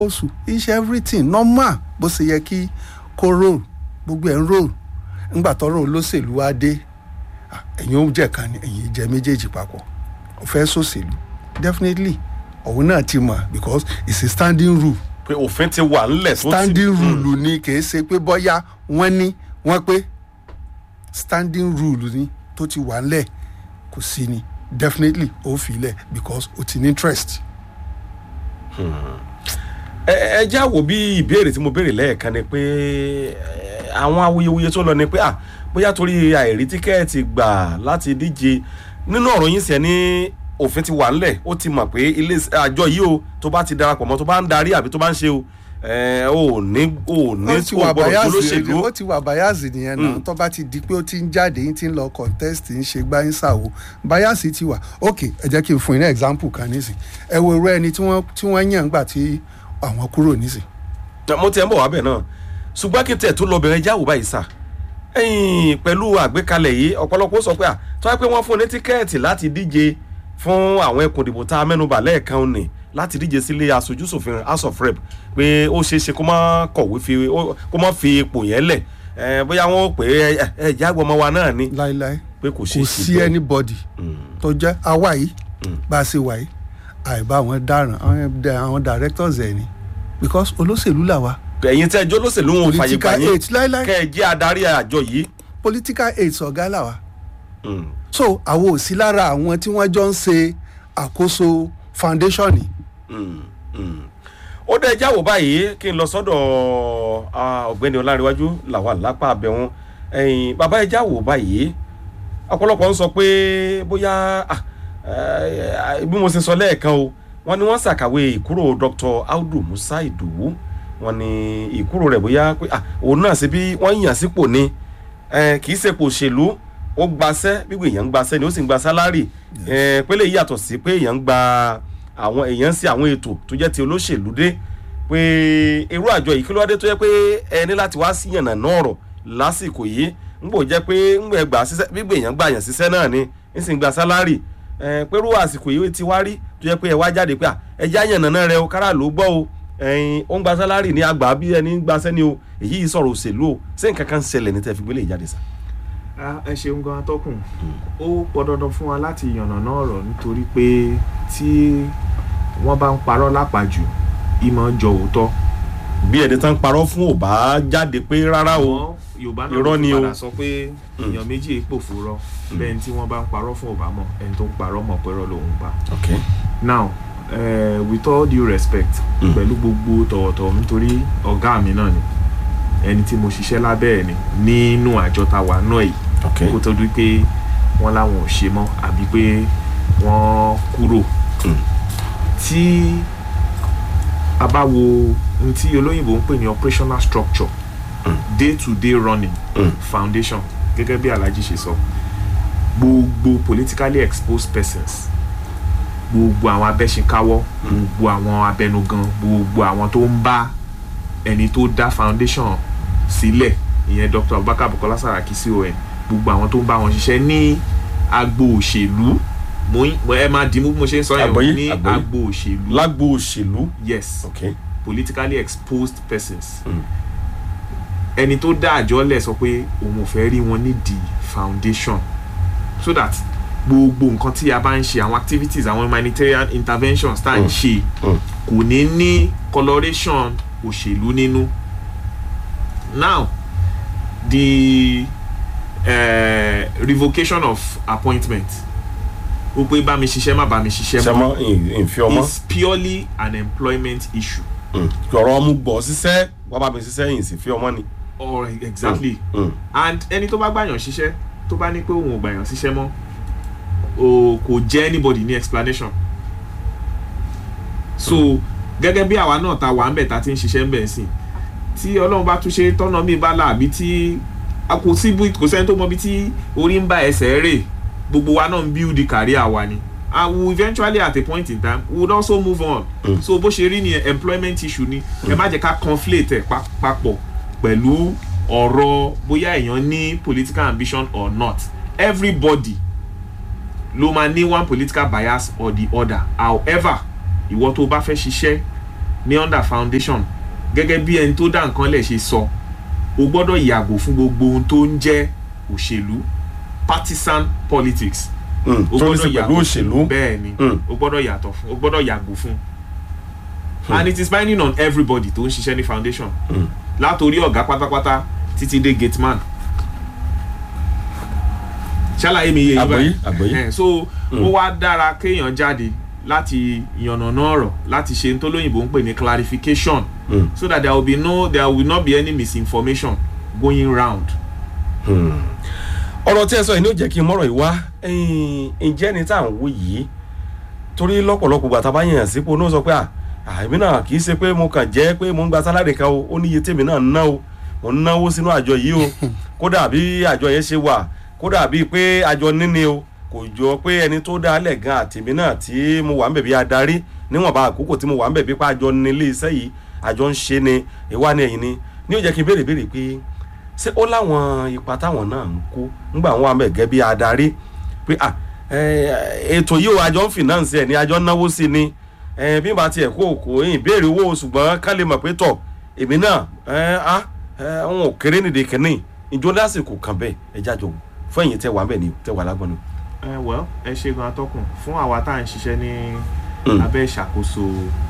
oṣù iṣẹ́ everything normal bó ṣe yẹ kí kó roll gbogbo ẹ̀ ń roll ńgbà tọ́rọ̀ olóṣèlú wá dé ah, ẹ̀yin ó jẹ́ kan ni ẹ̀yin jẹ́ méjèèjì papọ̀ ó fẹ́ sòṣèlú definitely òun náà ti mọ̀ because it's a standing rule pé òfin ti wà ńlẹ̀ tó ti standing rule ni kì í ṣe pé bọ́yá wọ́n ní wọ́n pé standing rule ni tó ti wà ńlẹ̀ kò sí ni definitely ó fi lẹ̀ because ó ti ní interest. ẹ ẹ já wo bí ìbéèrè tí mo béèrè lẹ́ẹ̀kan ni pé ẹ, àwọn awuyewuye tó lọ ni pé à bóyá torí àìrí tíkẹ́ẹ̀tì gbà láti díje nínú ọ̀rọ̀ yín sẹ́ ní òfin ti wà ńlẹ̀ ó ti mọ̀ pé ilé àjọ yìí o tó bá ti darapọ̀ mọ́ tó bá ń darí àbí tó bá ń ṣe o ẹ ò ní ò ní ó ti kò wà gbọdọ̀ bias jólóṣèlú ó ti wà bias nìyẹn náà tó bá ti di pé ó ti ń jáde yín ti ń lọ contest ń ṣe gbá ń ṣàwò bias ti wà ok ẹ jẹ́ kí n fún yín ní example kan nísìn ẹ wo irú ẹni tí wọ́n tí wọ́n yàn gbà tí àwọn kúrò nísìn mo ti ẹ̀ ń bọ̀ wá bẹ̀ náà ṣùgbọ́n kí n tẹ̀ tó lọ bẹ̀rẹ̀ jáwó báyìí sà ẹ̀yìn pẹ̀lú àgbékalẹ̀ yìí ọ̀pọ̀lọpọ̀ ó sọ pé à tó wá pé wọ́n fún un ní tíkẹ́ẹ̀tì láti díje fún àwọn ẹkùn ìdìbò tá a mẹ́nubà lẹ́ẹ̀kan ni láti díje sílé aṣojú ṣòfin house of rep pé ó ṣeé ṣe kó má kọ̀wé fi ó- kó má fi ipò yẹn lẹ̀ ẹ̀, bóyá wọ́n ó pè é ẹ̀ ẹ̀ jágbọ́ ọmọ wa náà ni láéláé pé kò ṣeé kò ṣe sí bẹ́ẹ̀. anybody tó jẹ́ àwa yìí bá a ṣe wà yìí àìbá àwọn dáràn àwọn dẹ- àwọn directors ẹ̀ ni because olóṣèlú làwa ẹ̀yin tẹ́ ẹjọ́ lóṣèlú wọn ò fàyè gbà political yín aid láéláé kẹ́ ẹ jẹ́ adarí àjọ yìí. political aid ọ̀gá làwa Mm. so àwọn ò sí lára àwọn tí wọ́n jọ ń ṣe àkóso foundation ni. ó dẹ jáwọ́ báyìí kí n lọ sọ́dọ̀ ah, ọ̀gbẹ́ni ọlárẹ̀wájú làwà lápá abẹ́wọn ẹ̀yìn bàbá ẹ jáwọ́ báyìí ọ̀pọ̀lọpọ̀ ń sọ pé bóyá ah, eh, bí mo ṣe sọ lẹ́ẹ̀kan o wọ́n ní wọ́n ṣàkàwé ìkúrò dr audu musa idowu wọ́n ní ìkúrò rẹ̀ bóyá pé ah, òun náà ṣe bí wọ́n yàn sípò ni eh, kì í ṣe pò òṣèlú ó gbaṣẹ́ gbígbé èèyàn ń gbaṣẹ́ ni ó sì ń gba sálárì eh, pélé yìí yàtọ̀ sí pé èèyàn ń gba àwọn èèyàn ń ṣe àwọn ètò tó jẹ́ ti olóṣèlú dé pé irú àjọ yìí kí ló wá dé tó jẹ́ pé ẹ ní láti wá sí yànnà náà rọ̀ lásìkò yìí ń bò jẹ́ pé ń gbẹ̀ gbà síṣẹ́ gbígbé èèyàn gbà yàn síṣẹ́ náà ni ń sì ń gba sálárì ẹ pé irú àsìkò yìí ti wá rí tó jẹ́ pé ẹ wá jáde pé à ẹ já yànnà náà rẹ o kára ló gbọ́ o ẹyin ó ń gba sálárì ní àgbà bí ẹni ń gbaṣẹ́ ni o èyí yìí sọ̀rọ̀ òṣèlú o ṣé nǹkan kan ṣẹlẹ̀ ní tẹ́ fi gbélé ìjáde sá. Ah, ẹ ṣeun gan atọ́kùn ó pọn dandan fún wa láti yànnàná ọ̀rọ̀ nítorí pé tí wọ́n bá ń parọ́ lápàjù ìmọ̀ ń jọ òótọ́ bí ẹni tán parọ́ fún ò bá jáde pé rárá o Àmọ́ yorùbá náà irọ́ ló ni ti o. padà sọ pé èèyàn méjì èèpò fúrọ́ bẹ́ẹ̀ ni tí wọ́n bá ń parọ́ fún ọ̀bá mọ̀ ẹni tó ń parọ́ mọ̀ pẹ́rọ lòun pa okay. now uh, with all due respect Mm. pẹ̀lú gbogbo tọ̀wọ̀tọ̀wọ̀ nítorí ọ̀gá mi náà ni ẹni tí mo ṣiṣẹ́ lábẹ́ ẹ̀ ni nínú àjọ ta wà náà yìí okay. kó tó di pé wọ́n láwọn ò ṣe mọ́ àbí pé wọ́n kúrò Mm. tí a bá wo ohun tí olóyìnbó ń pè ní operational structure day to day running Mm. foundation gẹ́gẹ́ bí alhaji ṣe sọ gbogbo politically exposed persons gbogbo àwọn abẹ́ṣinkáwọ́ gbogbo àwọn abẹnugan gbogbo àwọn tó ń bá ẹni tó dá foundation sílẹ̀ ìyẹn dr abubakar bukola saraki con gbogbo àwọn tó ń bá wọn ṣiṣẹ́ ní agbo òṣèlú mo ń- mo- ẹ máa dìímú bí mo ṣe ń sọ yẹn o, Àgbọ́yé, ní àgbọ́yé. agbo òṣèlú lágbo òṣèlú yes okay. politically exposed persons Mm. ẹni tó dá àjọ lẹ̀ sọ pé òun ò fẹ́ rí wọn nídìí foundation so that gbogbo nǹkan tí a bá ń ṣe àwọn activities àwọn humanitarian interventions tá à ń Mm. ṣe Mm. kò ní ní coloration òṣèlú nínú now the uh, revocation of appointment ó pé bá mi ṣiṣẹ́ má bá mi ṣiṣẹ́ mọ́ sẹmọ ìfi ọmọ is purely an employment issue ọ̀rọ̀ ọmú gbọ́ sísẹ́ wọ́n bá mi sísẹ́ yìí sì fi ọmọ ni. or exactly Mm. and ẹni tó bá gbàyàn ṣiṣẹ́ tó bá ní pé òun ò gbàyàn ṣiṣẹ́ mọ́ o kò jẹ́ anybody ní explanation so gẹ́gẹ́ bí àwa náà ta wà ń bẹ̀ ta ti ń ṣiṣẹ́ ń bẹ̀ sí tí ọlọ́run bá tún ṣe tọ́nà mi bá là àbí tí a kò sí bí kò sẹ́ni tó mọ bí tí orí ń bá ẹsẹ̀ rè gbogbo wa náà ń build the career wa ni and we will eventually at a point in time we would also move on Mm. so bó ṣe rí ni employment issue ni ẹ má jẹ́ ká conflate ẹ̀ pa- papọ̀ pẹ̀lú ọ̀rọ̀ bóyá èèyàn ní political ambition or not everybody ló máa ní one political bias or the other however ìwọ tó bá fẹ́ ṣiṣẹ́ ní under foundation gẹ́gẹ́ bí ẹni tó dá nǹkan lẹ̀ ṣe sọ o gbọ́dọ̀ yàgò fún gbogbo ohun tó ń jẹ́ òṣèlú partisan politics Mm, o tó ní sí gbọ́dọ̀ pẹ̀lú yàgò òṣèlú fún bẹ́ẹ̀ ni Mm. o gbọ́dọ̀ yàtọ̀ fún o gbọ́dọ̀ yàgò fún and it is binding on everybody tó ń ṣiṣẹ́ ní foundation Mm. látòrí ọ̀gá pátápátá títí dé gate man ṣàlàyé mi yé yín Àgbọ́yé, báyìí àgbọ́yé. Eh, so ó wá dára kéèyàn jáde láti yànnàná ọ̀rọ̀ láti ṣe tó lóyìnbó ń pè ní clarification Mm. so that there will be no there will not be any misinformation going round. ọ̀rọ̀ tí ẹ sọ yìí ni ó jẹ́ kí n mọ̀rọ̀ yìí wá ẹ̀yìn, ǹjẹ́ ni tá à ń wò yìí torí lọ́pọ̀lọpọ̀ gbàtà bá yàn sípò ní ó sọ pé à àmì náà kì í ṣe pé mo kàn jẹ́ pé mo ń gba sálárì kan o ó ní iye tèmi náà ń ná o mo ń náwó sínú àjọ yìí o kódà bí àjọ yẹn ṣe wà kódà bíi pé àjọ níní o kò jọ pé ẹni tó dá lẹ̀ gan àtìmí náà tí mo wà ń bẹ̀ bí adarí níwọ̀nba àkókò tí mo wà ń bẹ̀ bí pé àjọ nílé iṣẹ́ yìí àjọ ń ṣe ni ìwà ni ẹ̀yìn ni ní ó jẹ́ kí n béèrè béèrè pé ṣé ó láwọn ipa táwọn náà ń kó ńgbà wọn wà mẹ́gẹ́ bí adarí pé à ẹ, ètò yìí o àjọ ń fìnáǹsì ẹ̀ ní àjọ ń náwó sí ni ẹ, bí n bá tiẹ̀ kó kó yín béèrè owó ṣùgbọ́n ká lè mọ̀ pé tọ̀ èmi náà ẹ á ẹ wọn ò kéré nìdí kìíní ìjọ lásìkò kan bẹ́ẹ̀ ẹ jájọ wò fún ẹ̀yìn tẹ wà bẹ́ẹ̀ ni tẹ wà lágbọ́n ni. ẹ well ẹ ṣe gan atọ́kùn fún àwa tá à ń ṣiṣẹ́ ní Mm. abẹ́ ìṣàkóso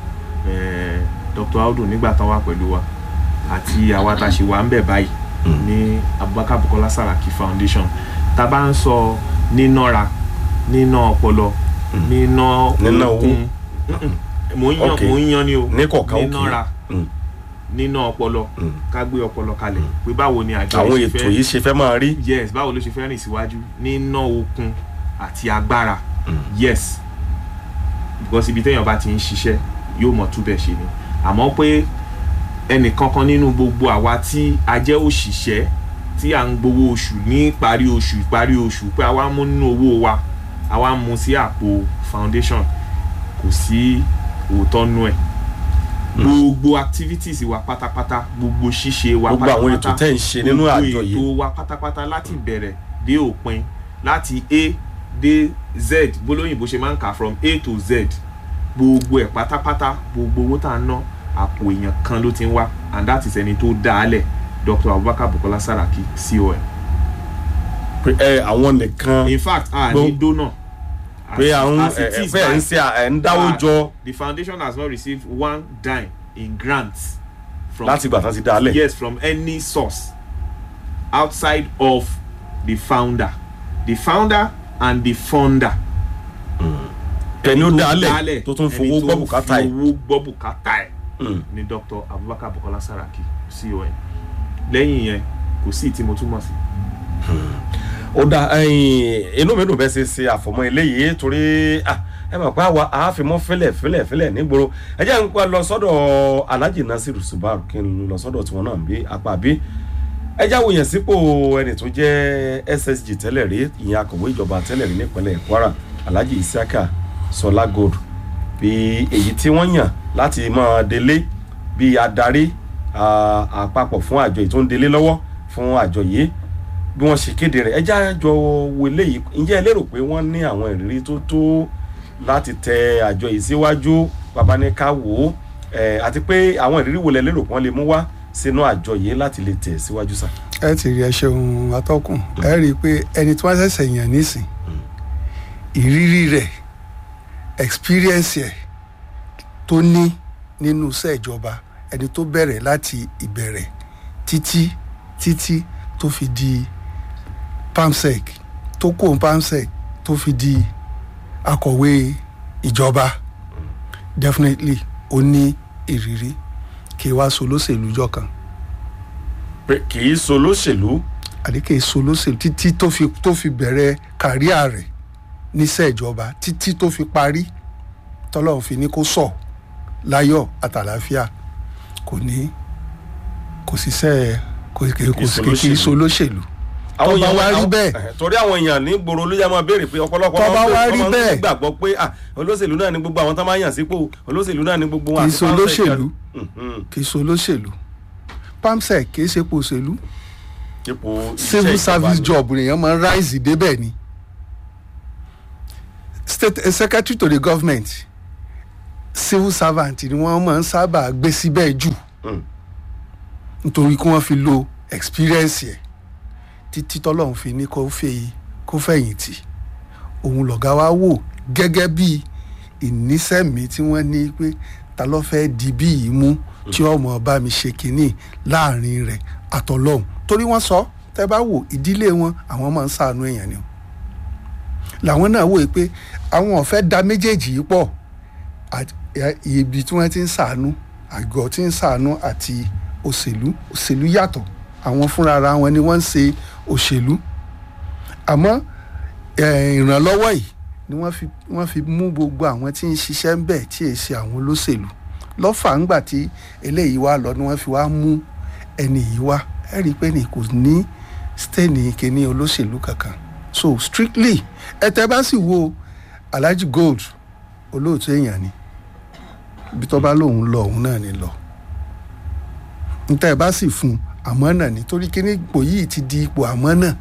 eh, Dr. Audu nígbà tán wà pẹ̀lú wa àti àwa tá a ṣe wà ń bẹ̀ báyìí ní Abubakar Bukola Saraki Foundation tá a bá ń sọ nínára níná ọpọlọ níná Níná owó. okun Mm-mm. mò ń yan Okay. mò ń yan ni o ní kọ̀ọ̀kan òkè nínára Mm. níná ọpọlọ Mm. ká gbé ọpọlọ kalẹ̀ pé báwo ni àjọ àwọn yìí ṣe ètò fẹ́ yìí ṣe fẹ́ máa rí. yes báwo ló ṣe fẹ́ rìn síwájú níná okun àti agbára yes because ibi téèyàn bá ti ń ṣiṣẹ́ yóò mọ̀ túbẹ̀ ṣe ni àmọ́ pé ẹnìkankan nínú gbogbo àwa tí a jẹ́ òṣìṣẹ́ tí à ń gbowó oṣù ní ìparí oṣù ìparí oṣù pé àwa mú nínú owó wa àwa mú sí àpò foundation kò sí òótọ́ nú ẹ̀ gbogbo activities wa pátápátá gbogbo ṣíṣe wa gbogbo àwọn ètò pátápátá tẹ́ ń ṣe nínú àjọ gbogbo yìí ètò wa pátápátá láti bẹ̀rẹ̀ dé òpin láti a dé z bólóyìnbó ṣe máa ń kà from a to z gbogbo ẹ̀ pátápátá gbogbo owó tá a ná àpò èèyàn kan ló ti ń wá and that is ẹni tó dá a lẹ̀ Dr. Abubakar Bukola Saraki con pé ẹ àwọn nìkan in fact a Gbó- ní dónà pé As- àwọn as ẹ it ẹ is pé ẹ ń now, ṣe ẹ ń dáwó Ah, jọ the foundation has not received one dime in grants from láti ìgbà tán ti dá a lẹ̀. yes from any source outside of the founder the founder and the funder. ẹni ó tó dá a lẹ̀ dálẹ̀, tó tún ẹni fowó gbọ́ bùkátà ẹ̀. fowó gbọ́ bùkátà ẹ̀ Mm. ni Dr. Abubakar Bukola Saraki con lẹ́yìn yẹn kò sí tí mo túmọ̀ sí. ó dá ẹyin inú mi dùn bẹ́ẹ̀ ṣe ṣe àfọ̀mọ́ eléyìí torí ah, ẹ mọ̀ pé àwa àáfimọ́ fẹ́lẹ̀ fẹ́lẹ̀ fẹ́lẹ̀ nígboro ẹ jẹ́ n pa lọ sọ́dọ̀ Alhaji Nasiru Subaru kí n lọ sọ́dọ̀ tiwọn náà bí apá bí ẹ jáwó yẹn sípò ẹni tó jẹ́ SSG tẹ́lẹ̀ rí ìyẹn akọ̀wé ìjọba tẹ́lẹ̀ rí nípínlẹ̀ Kwara Alhaji Isiaka Sọlá Gold bí èyí tí wọ́n yàn láti máa délé bí adarí ah, àpapọ̀ fún àjọ yìí tó ń délé lọ́wọ́ fún àjọ yìí bí wọ́n ṣe kéde rẹ̀ ẹjá jọ wo eléyìí ǹjẹ́ ẹ lérò pé wọ́n ní àwọn ìrírí tó tó láti tẹ àjọ yìí síwájú bàbá ní ká wò ó ẹ̀, àti pé àwọn ìrírí wo lẹ lérò pé wọ́n lè mú wá sínú àjọ yìí láti lè tẹ̀ síwájú sá. ẹ ti rí ẹ ṣeun atọ́kùn ẹ rí i pé ẹni tí wọ́n ṣẹ̀ṣẹ̀ yàn nísìn ìrírí rẹ̀ experience ẹ̀ tó ní nínú iṣẹ́ ìjọba ẹni tó bẹ̀rẹ̀ láti ìbẹ̀rẹ̀ títí títí tó fi di pamsec tó kó pamsec tó fi di akọ̀wé ìjọba definitely ó ní ìrírí kí wá so lóṣèlú jọ kan pé kì í so lóṣèlú àdékè so lóṣèlú títí tó fi tó fi bẹ̀rẹ̀ kàríà rẹ̀ níṣẹ́ ìjọba títí tó fi parí tọ́lọ́run fi ní kó sọ̀ láyọ̀ àtàlàáfíà kò ní kò síṣẹ́ kò kì kò sì kì í so lóṣèlú àwọn Tó bá èèyàn wá rí àwọn- bẹ́ẹ̀. ẹ̀, torí àwọn èèyàn ní gbòòrò ló yẹ máa béèrè pé ọ̀pọ̀lọpọ̀ Tó bá máa ń wá béèrè- rí máa ń bẹ́ẹ̀. gbàgbọ́ pé ah, olóṣèlú náà ni gbogbo àwọn tó máa ń yàn sípò olóṣèlú náà ni gbogbo wọn Kì í àti so fáwọn olóṣèlú. ẹ̀ka- Mhm. kì í so lóṣèlú pamsec kì í ṣe po òṣèlú ipò iṣẹ́ civil ìjọba service ni. job nìyẹn máa ń rise débẹ̀ ni state eh, secretary to the government civil servant ni wọ́n máa ń sábà gbé síbẹ̀ jù Mm. nítorí kí wọ́n fi lo experience ẹ̀ títí tọ́lọ́run fi ní kó fẹ́ kó fẹ̀yìntì òun lọ̀gá wa wò gẹ́gẹ́ bí ìnísẹ̀mí tí wọ́n ní pé ta ló fẹ́ di bí yìí mú tí ọmọ bá mi ṣe kínní láàrin rẹ̀ àtọlọ́hun torí wọ́n sọ tẹ́ bá wò ìdílé wọn àwọn máa ń ṣàánú èèyàn ni o làwọn náà wòye pé àwọn ò fẹ́ da méjèèjì yìí pọ̀ àti- ẹ- ibi tí wọ́n ti ń ṣàánú àgọ́ tí ń ṣàánú àti òṣèlú òṣèlú yàtọ̀ àwọn fúnra ara wọn ni wọ́n ń ṣe òṣèlú àmọ́ ẹ, ìrànlọ́wọ́ yìí ni wọ́n fi wọ́n fi mú gbogbo àwọn tí ń ṣiṣẹ́ ń bẹ̀ tí èyí ṣe àwọn olóṣèlú lọ́fà ńgbà tí eléyìí wá lọ ni wọ́n fi wá mú ẹni yìí wá ẹ rí i pé ní kò ní stéènì kìíní olóṣèlú kankan so strictly ẹ tẹ́ bá sì wo Alhaji Gold olóòtú èèyàn ni ibi tó bá lóun lọ òun náà ni lọ níta ẹ bá sì fún àmọ́ náà nítorí kíní ipò yìí ti di ipò àmọ́ náà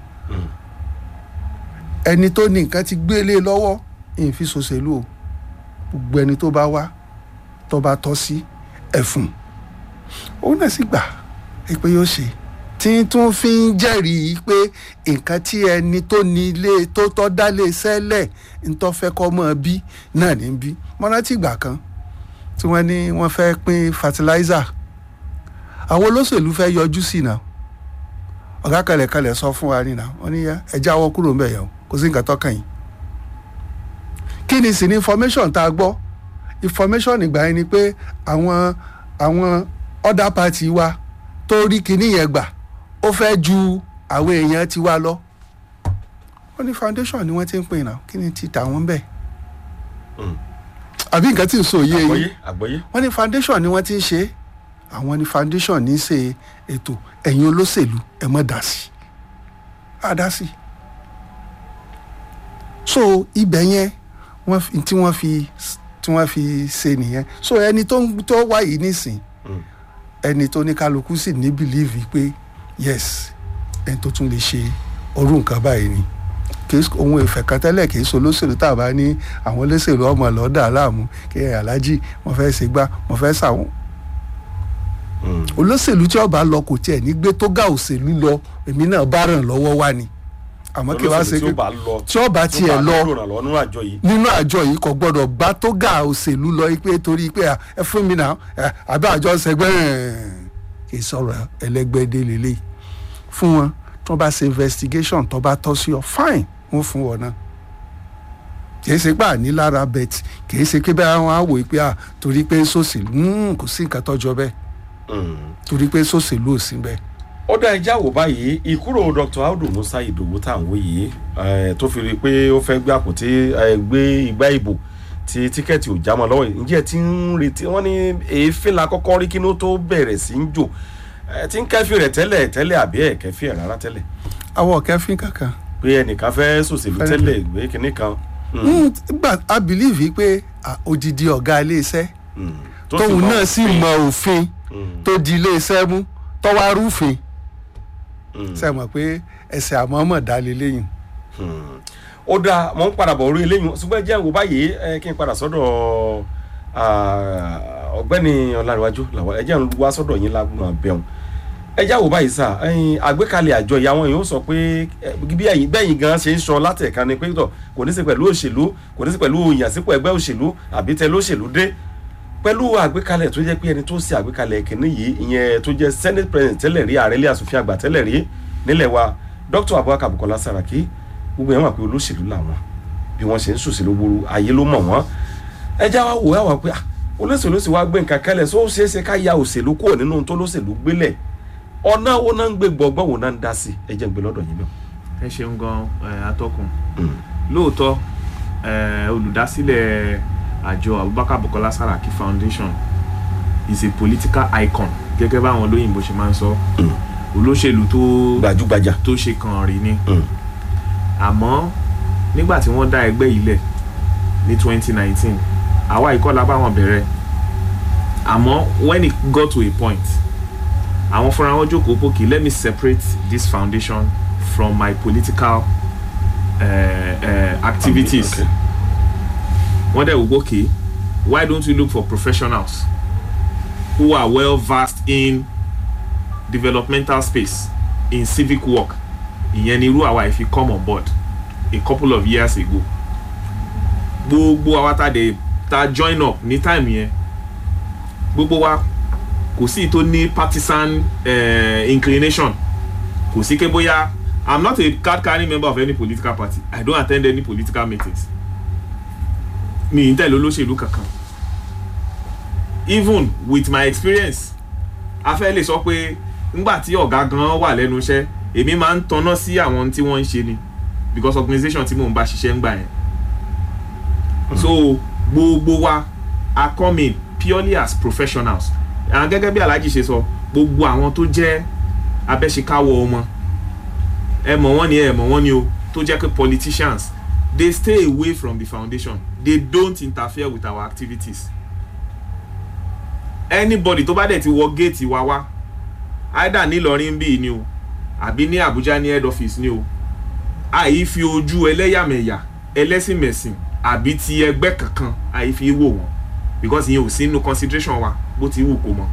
ẹni tó ní nǹkan ti gbélé lọ́wọ́ ìfi ṣòṣèlú o gbogbo ẹni tó bá wá tó bá tọ́ sí ẹ̀fún òun náà sì gbà ẹ pé yóò ṣe tí tún fi ń jẹ́rìí pé nǹkan tí ẹni tó ní ilé tó tọ́ dálé sẹ́lẹ̀ ń tọ́ fẹ́ kọ́ mọ́ bí náà ní bí mọ́nátì ìgbà kan tí wọ́n ní wọ́n fẹ́ pín fertilizer àwọn olóṣèlú fẹ́ yọjú sí náà ọ̀gá kalẹ̀kalẹ̀ sọ fún wa nínà wọ́n ní ẹ jáwọ́ kúrò ńbẹ̀ yẹn o kò sí nǹkan tọ́kàn yìí kí ni sì ni information tá a gbọ́ information ìgbà yẹn ni pé àwọn àwọn other party wa tó rí kinní yẹn gbà ó fẹ́ ju àwọn èèyàn ti wa lọ wọ́n ní foundation ni wọ́n ti ń pè náà kí ni ti tà wọ́n bẹ́ẹ̀ Mm. àbí nǹkan tí ń sọ yé àgbọ́yé yín àgbọ́yé wọ́n ní foundation ni wọ́n ti ń ṣe é àwọn ní foundation ní í ṣe ètò ẹ̀yin olóṣèlú ẹ̀ mọ́ dá sí á dá sí. so ibẹ̀ yẹn wọ́n fi tí wọ́n fi tí wọ́n fi ṣe nìyẹn so ẹni tó ń tó wá yìí nísìn Mm. ẹni tó ní kálukú sì ní bìlíìfì pé yes ẹni tó tún lè ṣe orú nǹkan báyìí ni kì í ohun ìfẹ́ kan tẹ́lẹ̀ kì í so olóṣèlú tá a bá ní àwọn olóṣèlú ọmọ lọ́dà láàmú kí ẹ aláàjì mo fẹ́ ṣe gbá mo fẹ́ ṣàwọn Mm. olóṣèlú tí ọba lọ kò tiẹ̀ ní gbé tó ga òṣèlú lọ èmi náà bá ràn lọ́wọ́ wá ni àmọ́ kí wàá ṣe Olóṣèlú tí ó pé bá lọ tí ọba tí ó tiẹ̀ bá lọ lọ lọ nínú àjọ yìí nínú àjọ yìí kò gbọdọ̀ gbá tó ga òṣèlú lọ pé torí pé à, ẹ fún mi náà ẹ, àbí àjọ ṣẹgbẹ́ kì í sọ̀rọ̀ ẹlẹ́gbẹ́dé lélẹ̀ fún wọn tí wọ́n bá ṣe investigation tó bá tọ́ sí ọ fine wọ́n fún wọn náà kì í ṣe pé àní lára bet kì í ṣe pé bẹ́ẹ̀ wọ́n á wò ó pé à torí pé sòṣèlú mm, kò sí nǹkan tọ́jọ́ bẹ́ẹ̀ Mm. torí pé sòṣèlú ò sí bẹ́ẹ̀. ó dá ẹja wò báyìí ìkúrò dr audu musa ìdòwú tá à ń wò yìí eh, tó fi rí i pé ó fẹ́ gbé àpótí eh, gbé igbá ìbò tí tíkẹ́ẹ̀tì ò já mọ́ lọ́wọ́ yìí ǹjẹ́ tí ń retí wọ́n ní èéfín la kọ́kọ́ rí kí ló tó bẹ̀rẹ̀ sí ń jò Eh, tí ń kẹ́fì rẹ̀ tẹ́lẹ̀ tẹ́lẹ̀ àbí ẹ̀ kẹ́fì ẹ̀ rárá tẹ́lẹ̀ àwọn kẹfín kankan. pé ẹnìkan fẹ́ sòṣèlú Fẹ́rẹ̀. tẹ́lẹ̀ ìgbé kinní kan Mm, Mm, gbà a believe pé à, odidi ọ̀gá iléeṣẹ́ mm. Tó sì tóun mọ náà sì òfin. mọ òfin Mm, tó di iléeṣẹ́ mú tọ́wá rúfin mm. ṣe mọ̀ pé ẹsẹ̀ àmọ́mọ̀ dá lélẹ́yìn. Hmm. ó dáa mò ń padà bọ̀ orí eléyìí ṣùgbọ́n ẹ jẹ́ ìwò báyìí ẹ kí n padà sọ́dọ̀ ah, ọ̀gbẹ́ni ọ̀làríwájú làwọn ẹ jẹ́ ń wá sọ́dọ̀ yín lágbọ̀n abẹ́hùn ẹ jẹ́ àwò báyìí sà ẹ̀yin àgbékalẹ̀ àjọ ìyá wọn yóò sọ pé eh, bí ẹ̀yin bẹ́yìn gan ṣe ń sọ látẹ̀ka ni pé tọ̀ kò ní sí pẹ̀lú òṣèlú kò ní sí pẹ̀lú ìyànsípò ẹgbẹ́ òṣèlú àbí tẹ lóṣèlú dé pẹ̀lú àgbékalẹ̀ tó jẹ́ pé ẹni tó ṣe àgbékalẹ̀ kìíní yìí ìyẹn tó jẹ́ senate president tẹ́lẹ̀ rí ààrẹ ilé asòfin àgbà tẹ́lẹ̀ rí nílẹ̀ wa dr abubakar bukola saraki gbogbo yẹn wà pé olóṣèlú làwọn bí wọ́n ṣe ń ṣòṣèlú gbòòrò ayé ló mọ̀ wọ́n ẹ já wa wò ẹ wà pé ah, olóṣèlú sì wá gbé nǹkan kẹlẹ̀ sọ ó ṣeé ṣe ká ya òṣèlú kúrò nínú ohun tó lóṣèlú gbélẹ̀ ọ̀nà wo náà ń gbé gbọ̀ngbọ̀n wo náà ń dá sí ẹ jẹ́ ń gbé lọ́dọ̀ yín náà. ẹ ṣeun gan eh, atọ́kùn lóòótọ́ eh, olùdásílẹ̀ àjọ abubakar bukola saraki foundation is a political icon gẹ́gẹ́ báwọn olóyìnbó ṣe máa ń sọ Mm. olóṣèlú tó gbajúgbajà. tó ṣe kàn rí ni Mm. àmọ́ nígbà tí wọ́n dá ẹgbẹ́ yìí lẹ̀ ní 2019 àwa ìkọlà bá wọn bẹ̀rẹ̀ àmọ́ when it got to a point àwọn fúnra wọn jókòó pókè let me separate this foundation from my political uh, uh, activities Okay. wọ́n dẹ̀ wò pókè why don't we look for professionals who are well versed in developmental space in civic work ìyẹn ni irú àwa ìfi come on board a couple of years ago gbogbo àwa tá dé tá join up ní time yẹn gbogbo wa kò sí tó ní partisan uh, inclination kò sí ké bóyá i'm not a card carrying member of any political party i don't attend any political meetings mi n tẹ̀lé olóṣèlú kankan even with my experience a fẹ́ lè sọ pé ngbà tí ọ̀gá gan wà lẹ́nu iṣẹ́ èmi máa ń tanná sí àwọn tí wọ́n ń ṣe ni because organisation tí mò ń bá ṣiṣẹ́ ń gbà yẹn so gbogbo wa are coming purely as professionals and gẹ́gẹ́ bí alhaji ṣe sọ gbogbo àwọn tó jẹ́ abẹ́ṣekáwọ́ wọn ẹ mọ̀ wọ́n ni ẹ mọ̀ wọ́n ni o tó jẹ́ pé politicians they stay away from the foundation they don't interfere with our activities anybody tó bá dẹ̀ ti wọ géètì wa wá either nílọrin bíi ni o àbí ní abuja ní head office ni o àyí fi ojú ẹlẹ́yàmẹ̀yà ẹlẹ́sìnmẹ̀sìn àbí ti ẹgbẹ́ kankan àyí fi wò wọ́n because ìyẹn ò sí inú consideration wa bó ti wù kó mọ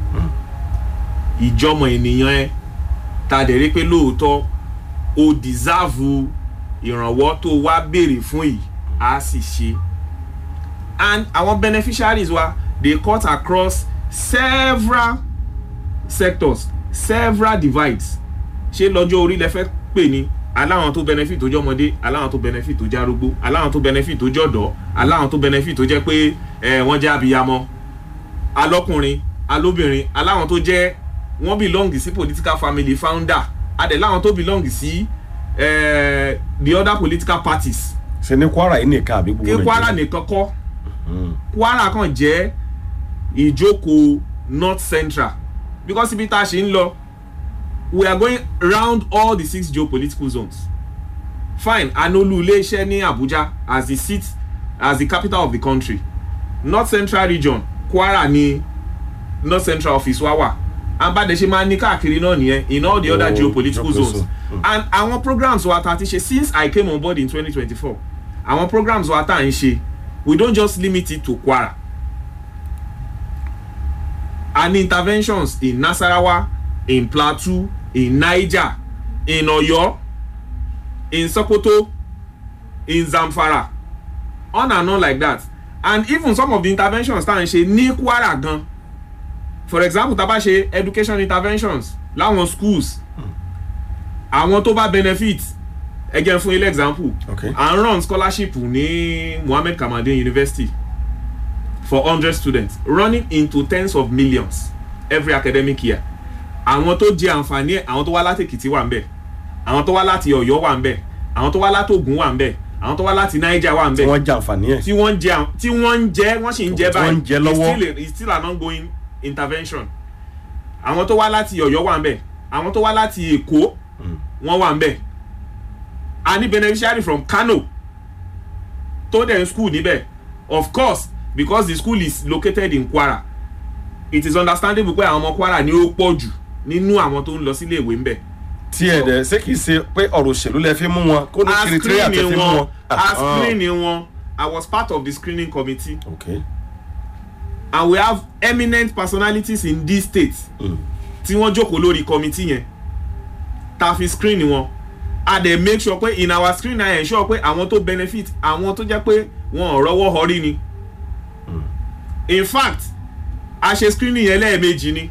ìjọmọ ènìyàn ẹ ta dẹ̀ rí pé lóòótọ́ o deserve ìrànwọ́ tó wá béèrè fún yìí á sì ṣe and àwọn beneficiaries wa dey cut across several sectors several divides ṣé lọ́jọ́ orí lẹ fẹ́ pè ní aláwọn tó benefit tó jọmọdé aláwọn tó benefit tó járógbó aláwọn tó benefit tó jọ̀dọ̀ aláwọn tó benefit tó jẹ́ pé ẹ wọ́n jẹ́ abiyamọ alọ́kùnrin alóbìnrin aláwọn tó jẹ́ wọ́n belong sí political family founder adẹ̀ láwọn tó belong sí eh, the other political parties ṣe ní kwara yìí nìkan àbí gbogbo kí kwara nìkan kọ́ kwara kan jẹ́ ìjókòó north central because ibi tá a ṣe ń lọ we are going round all the six geopolitical zones fine anolu iléeṣẹ́ ní abuja as the seat as the capital of the country north central region kwara ni north central office wa wà abadẹ̀ṣe máa ní káàkiri náà nìyẹn in all the other Oh, geopolitical geopolitical zones zone. and àwọn programs wa ta ti ṣe since i came on board in twenty twenty four àwọn programs wa ta n ṣe we don just limit it to kwara and interventions in nasarawa in plateau in niger in oyo in sokoto in zamfara on and on like that and even some of the interventions tá à ń ṣe ní kwara gan for example tá a bá ṣe education interventions láwọn schools àwọn tó bá benefit ẹ jẹ́ fún ilé example Okay. à ń run scholarship ní mohammed kamade university for hundred students running into tens of millions every academic year àwọn tó jẹ àǹfààní ẹ àwọn tó wá láti èkìtì wà ń bẹ àwọn tó wá láti ọ̀yọ́ wà ń bẹ àwọn tó wá láti ògùn wà ń bẹ àwọn tó wá láti niger wà ń tí bẹ wọ́n jẹ àǹfààní ẹ̀ tí wọ́n ń jẹ àwọn- tí wọ́n ń jẹ wọ́n sì ń jẹ Tí wọ́n ń jẹ It's lọ́wọ́. still a- it's still an ongoing intervention àwọn tó wá láti ọ̀yọ́ wà ń bẹ àwọn tó wá láti èkó wọ́n wà ń bẹ a ní beneficiary from kano tó dẹ̀ ń school níbẹ̀ of course because the school is located in kwara it is understandable pé àwọn ọmọ kwara ni ó pọ̀ jù nínú àwọn tó ń lọ sílé ìwé ń bẹ̀ tí ẹ̀ dẹ̀ ṣé kìí ṣe pé ọ̀rọ̀ òṣèlú lẹ fi mú wọn kó ní a kiri àtẹ screen fi mú wọn wọn. a Ah, screen wọn i was part of the screening committee ah, okay. and we have eminent personalities in this state Mm. tí wọ́n jókòó lórí committee yẹn ta fi screen wọn a dẹ̀ make sure pé in our screen na ensure pé àwọn tó benefit àwọn tó jẹ́ pé wọn ò rọ́wọ́ họrí ni in fact a ṣe screening yẹn lẹ́ẹ̀mejì ni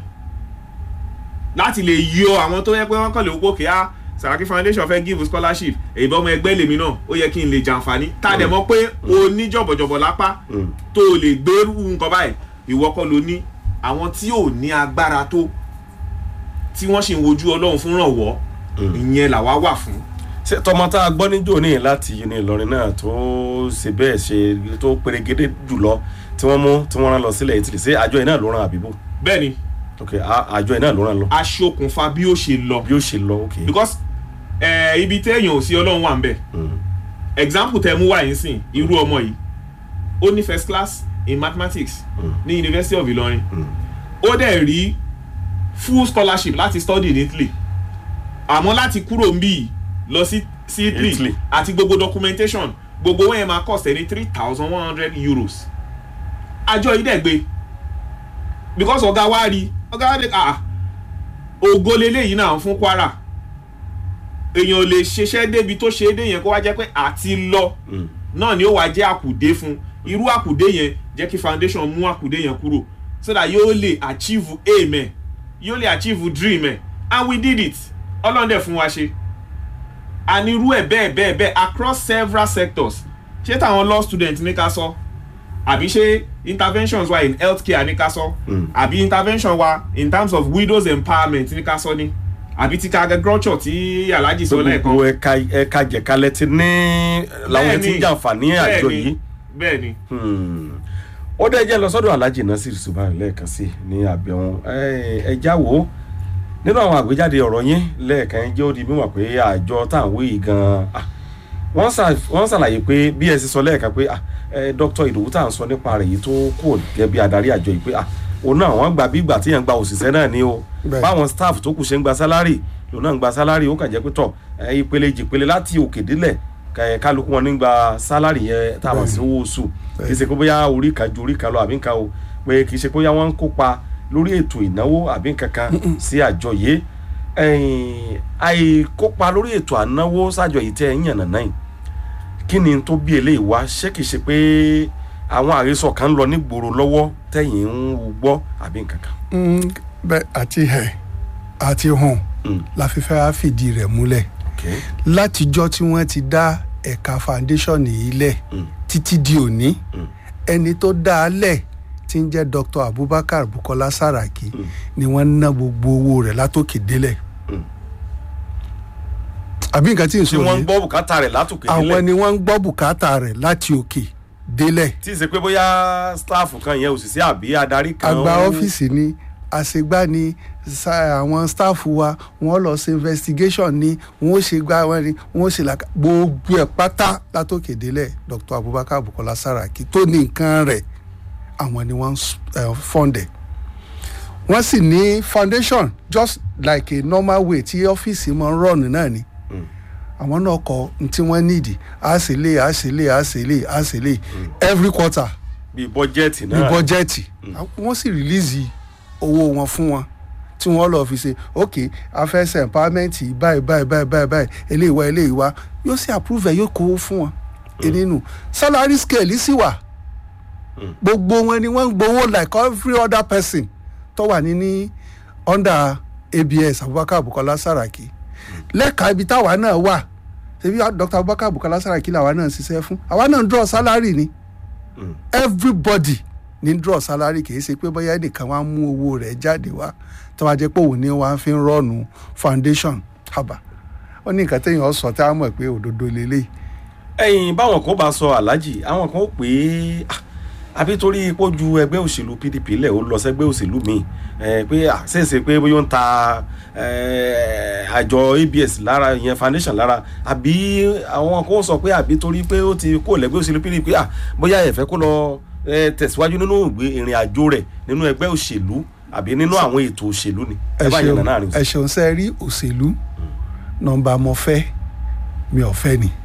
láti lè yọ àwọn tó yẹ pé wọ́n kàn lè wọ́pọ̀ kí á Saraki foundation fẹ́ give scholarship èyí bá ọmọ ẹgbẹ́ lèmi náà ó yẹ kí n lè jàǹfààní tá a dẹ̀ mọ̀ pé o ní jọ̀bọ̀jọ̀bọ̀ lápá Mm. tó o lè gbèrú nǹkan báyìí ìwọ kọ́ ló ní àwọn tí ò ní agbára tó tí wọ́n sì ń wojú ọlọ́run fún rànwọ́ ìyẹn làwa wà fún. ṣé tọmọ tá a gbọ́ níjó ní láti uni ìlọrin náà tó ṣe bẹ́ẹ̀ ṣe tó perégedé jùlọ tí wọ́n mú tí wọ́n rán lọ sílẹ̀ ìtìlẹ̀ ṣé àjọ yìí náà ló rán àbíbò bẹ́ẹ̀ ni ok a- àjọ yìí náà ló rán lọ aṣokùnfà bí ó ṣe lọ bí ó ṣe lọ ok. because eh, ibi téèyàn ò sí ọlọ́run wà ń bẹ̀ Mm. example tẹ mú wá yín sìn irú ọmọ yìí ó ní first class in mathematics ní university of ilorin ó dẹ̀ rí full scholarship láti study in italy àmọ́ láti kúrò ń bí lọ sí sí italy Italy. àti gbogbo documentation gbogbo wọn yẹn máa cost ẹni three thousand one hundred euros àjọ yìí dẹ̀ gbé because ọ̀gá wa rí ọ̀gá wa dẹ̀ ah ògo leléyìí náà fún Kwara èèyàn ò lè ṣiṣẹ́ débi tó ṣe é dé yẹn kó wá jẹ́ pé àti lọ Mm. náà ni ó wá jẹ́ àkùdé fún irú àkùdé yẹn jẹ́ kí foundation mú àkùdé yẹn kúrò so that yóò lè achieve aim ẹ̀ yóò lè achieve dream ẹ̀ and we did it ọlọ́run dẹ̀ fún wa ṣe and irú ẹ̀ bẹ́ẹ̀ bẹ́ẹ̀ bẹ́ẹ̀ across several sectors ṣé táwọn law students ní ká sọ àbí ṣé interventions wa in healthcare ní ká sọ Mm. àbí intervention wa in terms of widows empowerment ní ká sọ ní àbí ti agriculture tí alhaji sọ lẹ́ẹ̀kan gbogbo ẹ̀ka ẹ̀ka jẹ̀kalẹ̀ ti ní làwọn yẹn ti ń Bẹ́ẹ̀ni. jàǹfààní àjọ Bẹ́ẹ̀ni, yìí. bẹ́ẹ̀ni Hmm. ó dẹ́ jẹ́ lọ sọ́dọ̀ alhaji nasir subahana lẹ́ẹ̀kan sí ní àbẹ̀wọ̀n ẹ já wò ó nínú àwọn àgbéjáde ọ̀rọ̀ yín lẹ́ẹ̀kan jẹ́ ó di mímọ̀ pé àjọ tá à ń wé yìí gan-an ah, wọ́n ṣà- wọ́n ṣàlàyé pé bí ẹ ṣe sọ lẹ́ẹ̀kan pé ah, eh, dr ìdòwú tá à ń sọ nípa rẹ̀ yìí tó kù gẹ́gẹ́ bí adarí àjọ yìí pé ah, òun náà wọ́n gbà bí ìgbà tí yẹn ń gba òṣìṣẹ́ náà ni o Bẹ́ẹ̀. báwọn staff tó kù ṣe ń gba sálárì lòun náà ń gba sálárì ó kàn jẹ́ pé tọ̀ eh, ìpele jìpele láti òkè délẹ̀ ká- kálukú wọn ní gba sálárì yẹn tá a mọ̀ sí owó oṣù kì í ṣe pé bóyá orí kan ju orí kan lọ àbí nǹkan o pé kì í ṣe pé bóyá wọ́n ń kópa lórí ètò ìnáwó àbí nǹkan kan sí àjọ yìí ẹ̀yìn, àìkópa lórí ètò ànáwó sájọ yìí tẹ́ ẹ̀ ń yànnà náà yìí kí ni tó bí eléyìí wá ṣé kìí ṣe pé àwọn àhesọ kan ń lọ nígboro lọ́wọ́ tẹ̀yìn ń gbọ́ àbí nǹkan kan. Mm, bẹ́ẹ̀ àti ẹ̀ àti hàn Mm, la fi fẹ́ wá fìdí rẹ̀ múlẹ̀ okay. látijọ́ tí wọ́n ti dá ẹ̀ka foundation yìí lẹ̀ Mm, títí di òní mm, ẹni tó dá a lẹ̀ tí ń jẹ́ Dr. Abubakar Bukola Saraki Mm. ni wọ́n ná gbogbo owó rẹ̀ látòkè délẹ̀ Mm. àbí nǹkan tí n tí sọ wọ́n ń yìí gbọ́ bùkátà rẹ̀ látòkè àwọn nílẹ̀ ni wọ́n ń gbọ́ bùkátà rẹ̀ láti òkè délẹ̀ tí ì ṣe pé bóyá staff kan yẹn òṣìṣẹ́ àbí adarí kan. àgbà ó- ọ́fíìsì ni àṣegbá ni sa- àwọn staff wa wọ́n lọ ṣe investigation ni wọ́n ṣe gbá wọn ni wọ́n ṣe làkà gbogbo ẹ̀ pátá látòkè délẹ̀ Dr. Abubakar Bukola Saraki tó ní nǹkan rẹ̀ àwọn ni wọ́n uh, fọ́ndẹ̀ wọ́n sì ní foundation just like a normal way tí ọ́fíìsì máa ń run náà ni Mm. àwọn náà kọ ní tí wọ́n nídìí á sì lè á sì lè á sì lè á sì lè every quarter bíi bọ́jẹ́ẹ̀tì ní náà. bọ́jẹ́ẹ̀tì wọ́n sì rìlíìsì owó wọn fún wọn tí wọ́n lọ́ọ́ fi ṣe ok afẹ́sẹ̀ empowerment báyìí báyìí báyìí báyìí báyìí eléyìí wá eléyìí wá yóò sì approve ẹ̀ yóò kó fún wọn nínú salary scale sì wà Mm. gbogbo wọn ni wọ́n ń gbowó like every other person tó wà ní ní under abs abubakar bukola saraki lẹ́ka ibi táwa náà wà ṣebí dr abubakar bukola saraki làwa náà ń ṣiṣẹ́ fún àwa náà ń draw salary ni Mm. everybody ní draw salary kì í ṣe pé bóyá ẹnìkan wá mú owó rẹ̀ jáde wá tó wá jẹ́ pé òun ni wọ́n fi ń rọ́ọ̀nù foundation haba ó ní nǹkan téèyàn sọ tá a mọ̀ pé òdodo lélẹ̀ ẹ̀yin báwọn kan bá sọ aláàjì àwọn kan ó pè é ah, àbí torí pé ó ju ẹgbẹ́ òṣèlú pdp lẹ̀ ó lọ sẹ́gbẹ́ òṣèlú míì ẹ̀ pé ah, ṣèṣe pé bóyá ó ń ta eh, àjọ abs lára ìyẹn foundation lára àbí àwọn kan ó sọ pé àbí torí pé ó ti kó lẹ́gbẹ́ òṣèlú pdp ah, bóyá ẹ̀fẹ́ kó lọ eh, tẹ̀síwájú nínú ìgbé ìrìn àjò rẹ̀ nínú ẹgbẹ́ òṣèlú àbí nínú àwọn ètò òṣèlú ni ẹ bá yẹn nà náà rìn ẹ ṣeun sẹ́ rí òṣèlú nọmba mo fẹ́ mi ò fẹ́ ni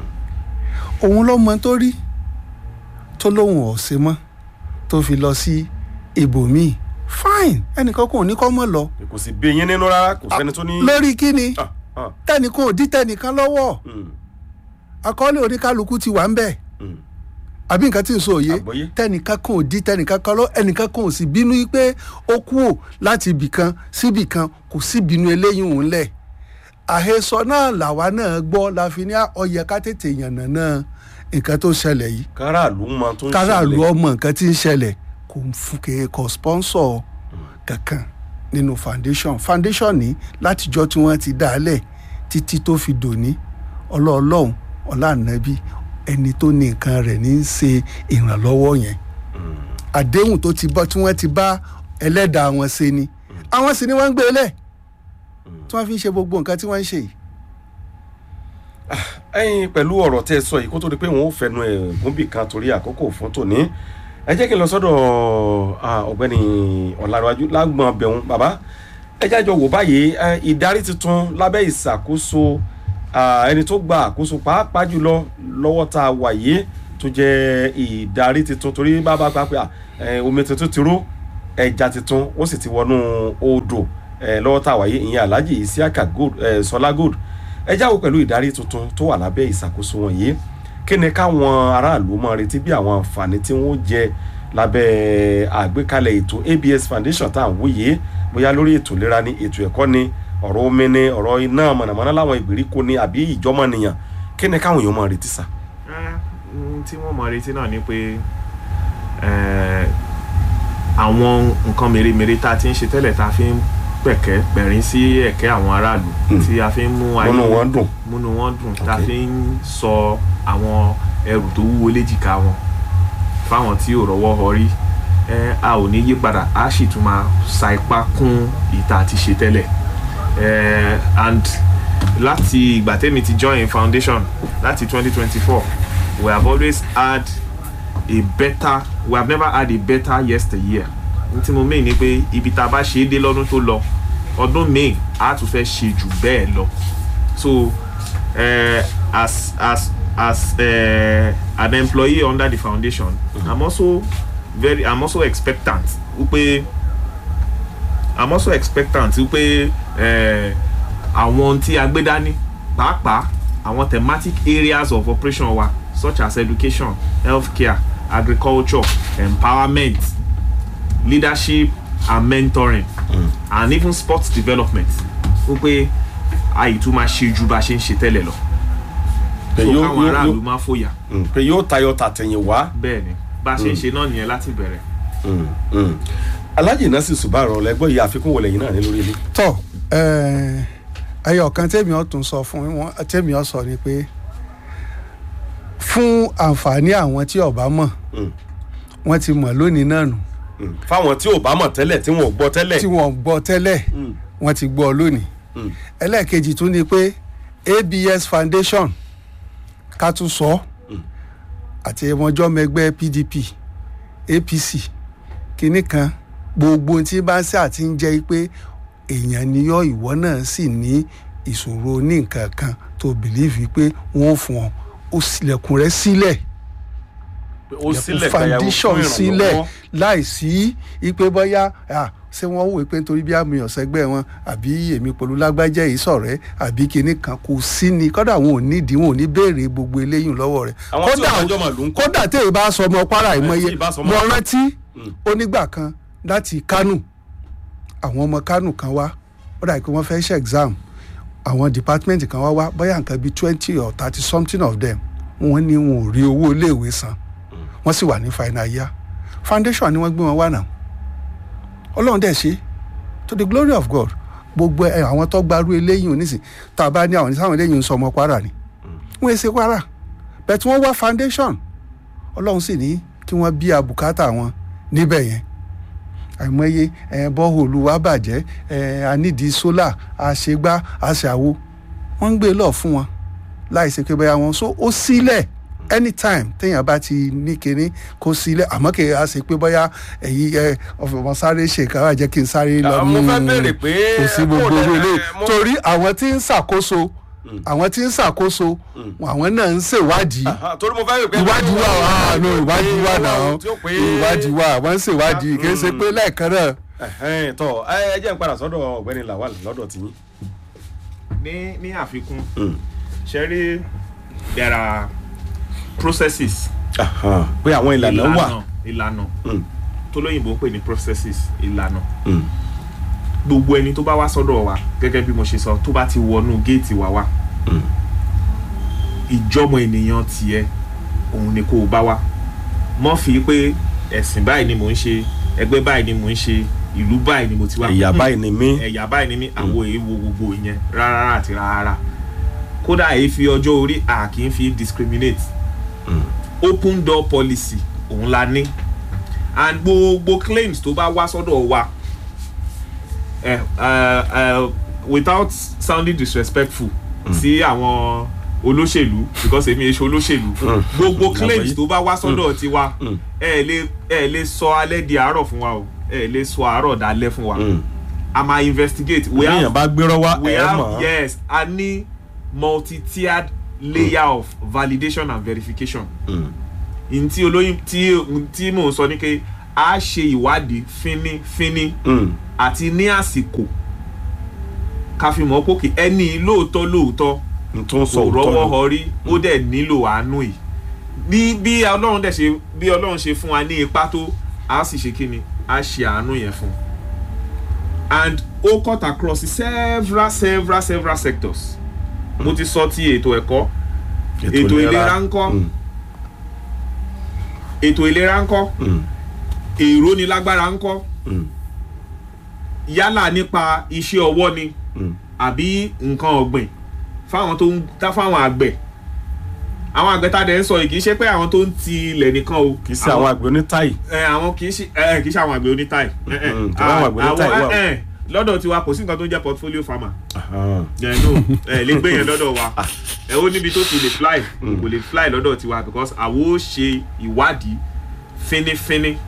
òun ló mọ tó rí tó lóun ò ṣe mọ́ tó fi lọ sí ibòmíì fine ẹnìkan kò ní kọ́ mọ́ lọ kò sì bí yín nínú rárá kò sẹ́ni tó ní. lórí kíni Ah, ah, tẹnìkan ò dí tẹnìkan lọ́wọ́ mm, àkọọ́lẹ̀ oníkálukú ti wà ń bẹ̀ mm. àbí nǹkan tí n sọ òye Àgbọ́yé. tẹnìkan kan ò dí tẹnìkan kan lọ ẹnìkan kan ò sì bínú pé ó kú ò láti ibì kan síbì kan kò sí bínú eléyìí òun lẹ̀ àhesọ náà làwa náà gbọ́ la fi ní ọyẹ ká tètè yànnà náà nǹkan tó ṣẹlẹ̀ yìí káràlú mọ tó ń káràlú ṣẹlẹ̀. ọmọ nǹkan tí ń ṣẹlẹ̀ kò ń fún kò sponsor kankan nínú foundation foundation ní látijọ́ tí wọ́n ti dá a lẹ̀ títí tó fi dòní ọlọ́ọ̀lọ́hún ọláànábí ẹni tó ní nǹkan rẹ̀ ní í ṣe ìrànlọ́wọ́ yẹn àdéhùn tó ti bọ́ tí wọ́n ti bá ẹlẹ́dàá wọn ṣe ni àwọn sì ni wọ́n ń gbé lẹ̀ tí wọ́n fi ń ṣe gbogbo nǹkan tí wọ́n ń ṣe yìí. ẹyin pẹ̀lú ọ̀rọ̀ tẹ́ ẹ sọ yìí kó tó di pé wọ́n ó fẹnu ẹ̀ gúnbì kan torí àkókò fún tòní ẹ jẹ́ kí n lọ sọ́dọ̀ ah, ọ̀gbẹ́ni ọ̀làdọ́wájú lágbọ̀n bẹ̀rùn bàbá ẹ jájọ wò báyìí eh, ìdarí tuntun lábẹ́ ìṣàkóso ah, ẹni tó gba àkóso pàápàá jùlọ lọ́wọ́ tá a wà yìí tó jẹ́ ìdarí tuntun torí bàbá pa pé ah, eh, omi tuntun ti ró ẹja tuntun ó sì ti wọnú odò eh, lọ́wọ́ tá a wáyé ìyẹn alhaji isiaka gold eh, sọlá gold ẹ jáwọ́ pẹ̀lú ìdarí tuntun tó wà lábẹ́ ìṣàkóso wọn yìí kí ni káwọn aráàlú máa retí bí àwọn àǹfààní tí wọ́n jẹ lábẹ́ àgbékalẹ̀ ètò abs foundation tá à ń wí yìí bóyá lórí ètò ìlera ni ètò ẹ̀kọ́ ni ọ̀rọ̀ omi ni ọ̀rọ̀ iná mọ̀nàmọ́ná láwọn ìgbèríko ni àbí ìjọmọ̀nìyàn kí ni káwọn èèyàn máa retí sà. Eh, ohun tí wọ́n mọ̀ retí náà ni pé eh, àwọn nǹkan mèremère tá a ti ń ṣe tẹ́lẹ̀ tá a fi ń pẹ̀kẹ́ pẹ̀rín sí ẹ̀kẹ́ àwọn aráàlú Mm. tí a fi ń mú ayé múnú wọn dùn. múnú wọn dùn tá a Ok. fi ń sọ àwọn ẹrù tó wúwo léjìká wọn fáwọn tí ò rọ́wọ́ họrí eh, a ò ní yí padà a sì tún máa sa ipá kún ìta àti ṣe tẹ́lẹ̀ eh, and láti ìgbà tẹ́mi ti join foundation láti 2024 we have always had a better we have never had a better yesteryear n tí mo mean ni pé ibi tá a bá ṣe é dé lọ́dún tó lọ ọdún míì a tún fẹ́ ṣe jù bẹ́ẹ̀ lọ so uh, as as as uh, an employee under the foundation i'm also very i'm also expectant wípé i'm also expectant wípé uh, àwọn tí a gbé dání pàápàá àwọn thematic areas of operation wa such as education healthcare agriculture empowerment leadership and mentoring Mm. and even sports development wípé àyè tún máa ṣe ju bá a ṣe ń ṣe tẹ́lẹ̀ lọ pé so yóò káwọn yóò aráàlú yóò máa fòyà mm, pé yóò tayọ tàtẹ̀yìn wá. bẹ́ẹ̀ ni bá a ṣe ń ṣe náà nìyẹn láti bẹ̀rẹ̀. Mm, mm. alhaji nasi subaru lẹgbọn yìí àfikún wọlé yìí náà ní lórí ilé. tọ ẹyọ kan tèmi ọ tún sọ fún wọn tèmi ọ sọ ni pé fún àǹfààní àwọn tí ọba mọ̀ Mm, wọ́n ti mọ̀ lónìí náà nù mm. fáwọn tí ò bá mọ̀ tẹ́lẹ̀ tí wọn ò gbọ́ tẹ́lẹ̀. tí wọ́n gbọ́ tẹ́lẹ̀ Mm, wọ́n ti gbọ́ lónìí mm, ẹlẹ́ẹ̀kejì tún ni pé abs foundation ká tún sọ Mm. àti ẹmọjọ́mọ ẹgbẹ́ pdp apc kínní kan gbogbo ohun tí bá ń ṣe àti ń jẹ́ pé èèyàn níyọ́ ìwọ náà sì ní ìṣòro ní nǹkan kan tó bìlíìfì pé wọ́n ò fún ọ ó sílẹ̀kùn rẹ sílẹ̀ ó sílẹ̀ ilẹ̀kùn gbayàwó foundation fún sílẹ̀ ìrànlọ́wọ́. láìsí ipe bọ́yá ah, ṣé wọ́n wò pé nítorí bí àmì ọ̀sẹ́gbẹ́ wọn àbí èmi pẹ̀lú lágbájá yìí sọ̀rẹ́ àbí kinní kan kò sí ni kódà wọn ò nídìí wọn ò ní béèrè gbogbo eléyìí lọ́wọ́ rẹ̀ àwọn tí ò dájọ́ mà ló ń kọ́. kódà tẹ́ ì bá sọ ọmọ kwara ìmọye tí ì bá sọ ọmọ mo Kwara. rántí Mm. onígbà kan láti kánò àwọn ọmọ kánò kan wá ó dà pé wọ́n fẹ́ ṣe exam àwọn department kan wá wá bóyá nǹkan bíi twenty or thirty something of them wọ́n ní wọn ò rí owó iléèwé san wọ́n sì wà ní final year foundation ni wọ́n gbé wọn wá náà ọlọ́run dẹ̀ ṣe to the glory of God gbogbo ẹ àwọn tó gbarú eléyìí onísìn tá a bá ní àwọn sáwọn eléyìí ń sọ ọmọ kwara ni wọ́n èsè kwara bẹ́ẹ̀ tí wọ́n wá foundation ọlọ́run sì ní kí wọ́n bí abùkátà wọn níbẹ̀ yẹn àìmọye ẹ bọ́ọ̀lù wa bàjẹ́ ẹ anídìí sólà àṣegbá àṣàwo wọ́n ń gbé lọ fún wọn láì ṣe pé bẹ́ẹ̀ wọn so ó sílẹ̀ anytime téèyàn bá ti ní kinní kó sílẹ̀ àmọ́ kì í á ṣe pé bóyá ẹ̀yí ẹ ọmọ sáré ṣe ìkàwé jẹ́ kí n sáré lọ Ah, mo fẹ́ béèrè pé kò sí gbogbo bó owó lẹ- ilé mo- torí àwọn tí ń ṣàkóso àwọn tí ń ṣàkóso àwọn náà ń ṣèwádìí Ah, torí mo fẹ́ rò pé. ìwádìí wà wà no ìwádìí wà náà tí ó pé. ìwádìí wà wọ́n ń ṣèwádìí kì í ṣe pé lẹ́ẹ̀kan náà Ẹ̀hẹ́n, tọ́ ẹ ẹ jẹ́ n padà sọ́dọ̀ ọ̀gbẹ́ni lawal lọ́dọ̀ tiyín. ní ní àfikún Mm. ṣe rí there are processes Aha, pé àwọn ìlànà wà. ìlànà Mm, tó lóyìnbó ń pè ní processes ìlànà mm, gbogbo ẹni tó bá wá sọ́dọ̀ wa gẹ́gẹ́ bí mo ṣe sọ tó bá ti wọnú géètì wa wá mm. ìjọmọ ènìyàn tiẹ̀ òun ni kó o bá wá mọ́ fi pé ẹ̀sìn báyìí ni mò ń ṣe ẹgbẹ́ báyìí ni mò ń ṣe ìlú báyìí ni mo ti wá ẹ̀yà Mm. báyìí ni mí. ẹ̀yà báyìí ni mí àwọn èèwọ̀ gbogbo ìyẹn rárá àti rárá kódà èyí fi ọjọ́ orí à kì í fi discriminate Mm. open door policy òun la ní and gbogbo claims tó bá wá sọ́dọ̀ wa eh, uh, uh, without sounding disrespectful sí àwọn olóṣèlú because èmi èso olóṣèlú Mm. gbogbo Àgbọ́yé. claims tó bá wá sọ́dọ̀ tiwa Mm. ẹ lè ẹ lè sọ alẹ́ di àárọ̀ fún wa o ẹ lè sọ àárọ̀ dalẹ́ fún wa Mm. a máa investigate we èèyàn have bá gbérọ́ wá we ẹ̀ have mọ̀. yes a ní multi-tiered layer of validation and verification Mm. n tí olóyin tí tí mò ń sọ ni pé a ṣe ìwádìí fínífíní Mm. àti ní àsìkò ká fi mọ̀ pókè ẹni lóòótọ́ lóòótọ́ n tún sọ kò rọ́wọ́ òótọ́ ni. họrí ó dẹ̀ nílò àánú yìí bí bí ọlọ́run dẹ̀ ṣe bí ọlọ́run ṣe fún wa ní ipá tó a sì ṣe kíni a ṣe àánú yẹn fún and ó cut across several several several sectors mo ti sọ ti ètò ẹ̀kọ́ ètò ìlera ńkọ́ Mm. ètò ìlera ńkọ́ Mm. èrò ni lágbára ńkọ́ Mm. yálà nípa iṣẹ́ ọwọ́ ni Mm. àbí nǹkan ọ̀gbìn fáwọn tó ń tá fáwọn àgbẹ̀ àwọn àgbẹ̀ tá a dẹ̀ ń sọ yìí kì í ṣe pé àwọn tó ń ti ilẹ̀ nìkan o kì í ṣe àwọn àgbẹ̀ onítáì. ẹ àwọn kì í ṣe ẹ kì í ṣe àwọn àgbẹ̀ onítáì ẹ, ẹ, Mm, tọ́lá àwọn àgbẹ̀ onítáì wà o. ẹ, ẹ, lọ́dọ̀ tiwa kò sí nǹkan tó ń jẹ́ portfolio farmer Ahan. ẹ no ẹ lè gbé yẹn lọ́dọ̀ wa ẹ ó níbi tó ti lè fly kò lè fly lọ́dọ̀ tiwa because àwo ṣe ìwádìí fínífíní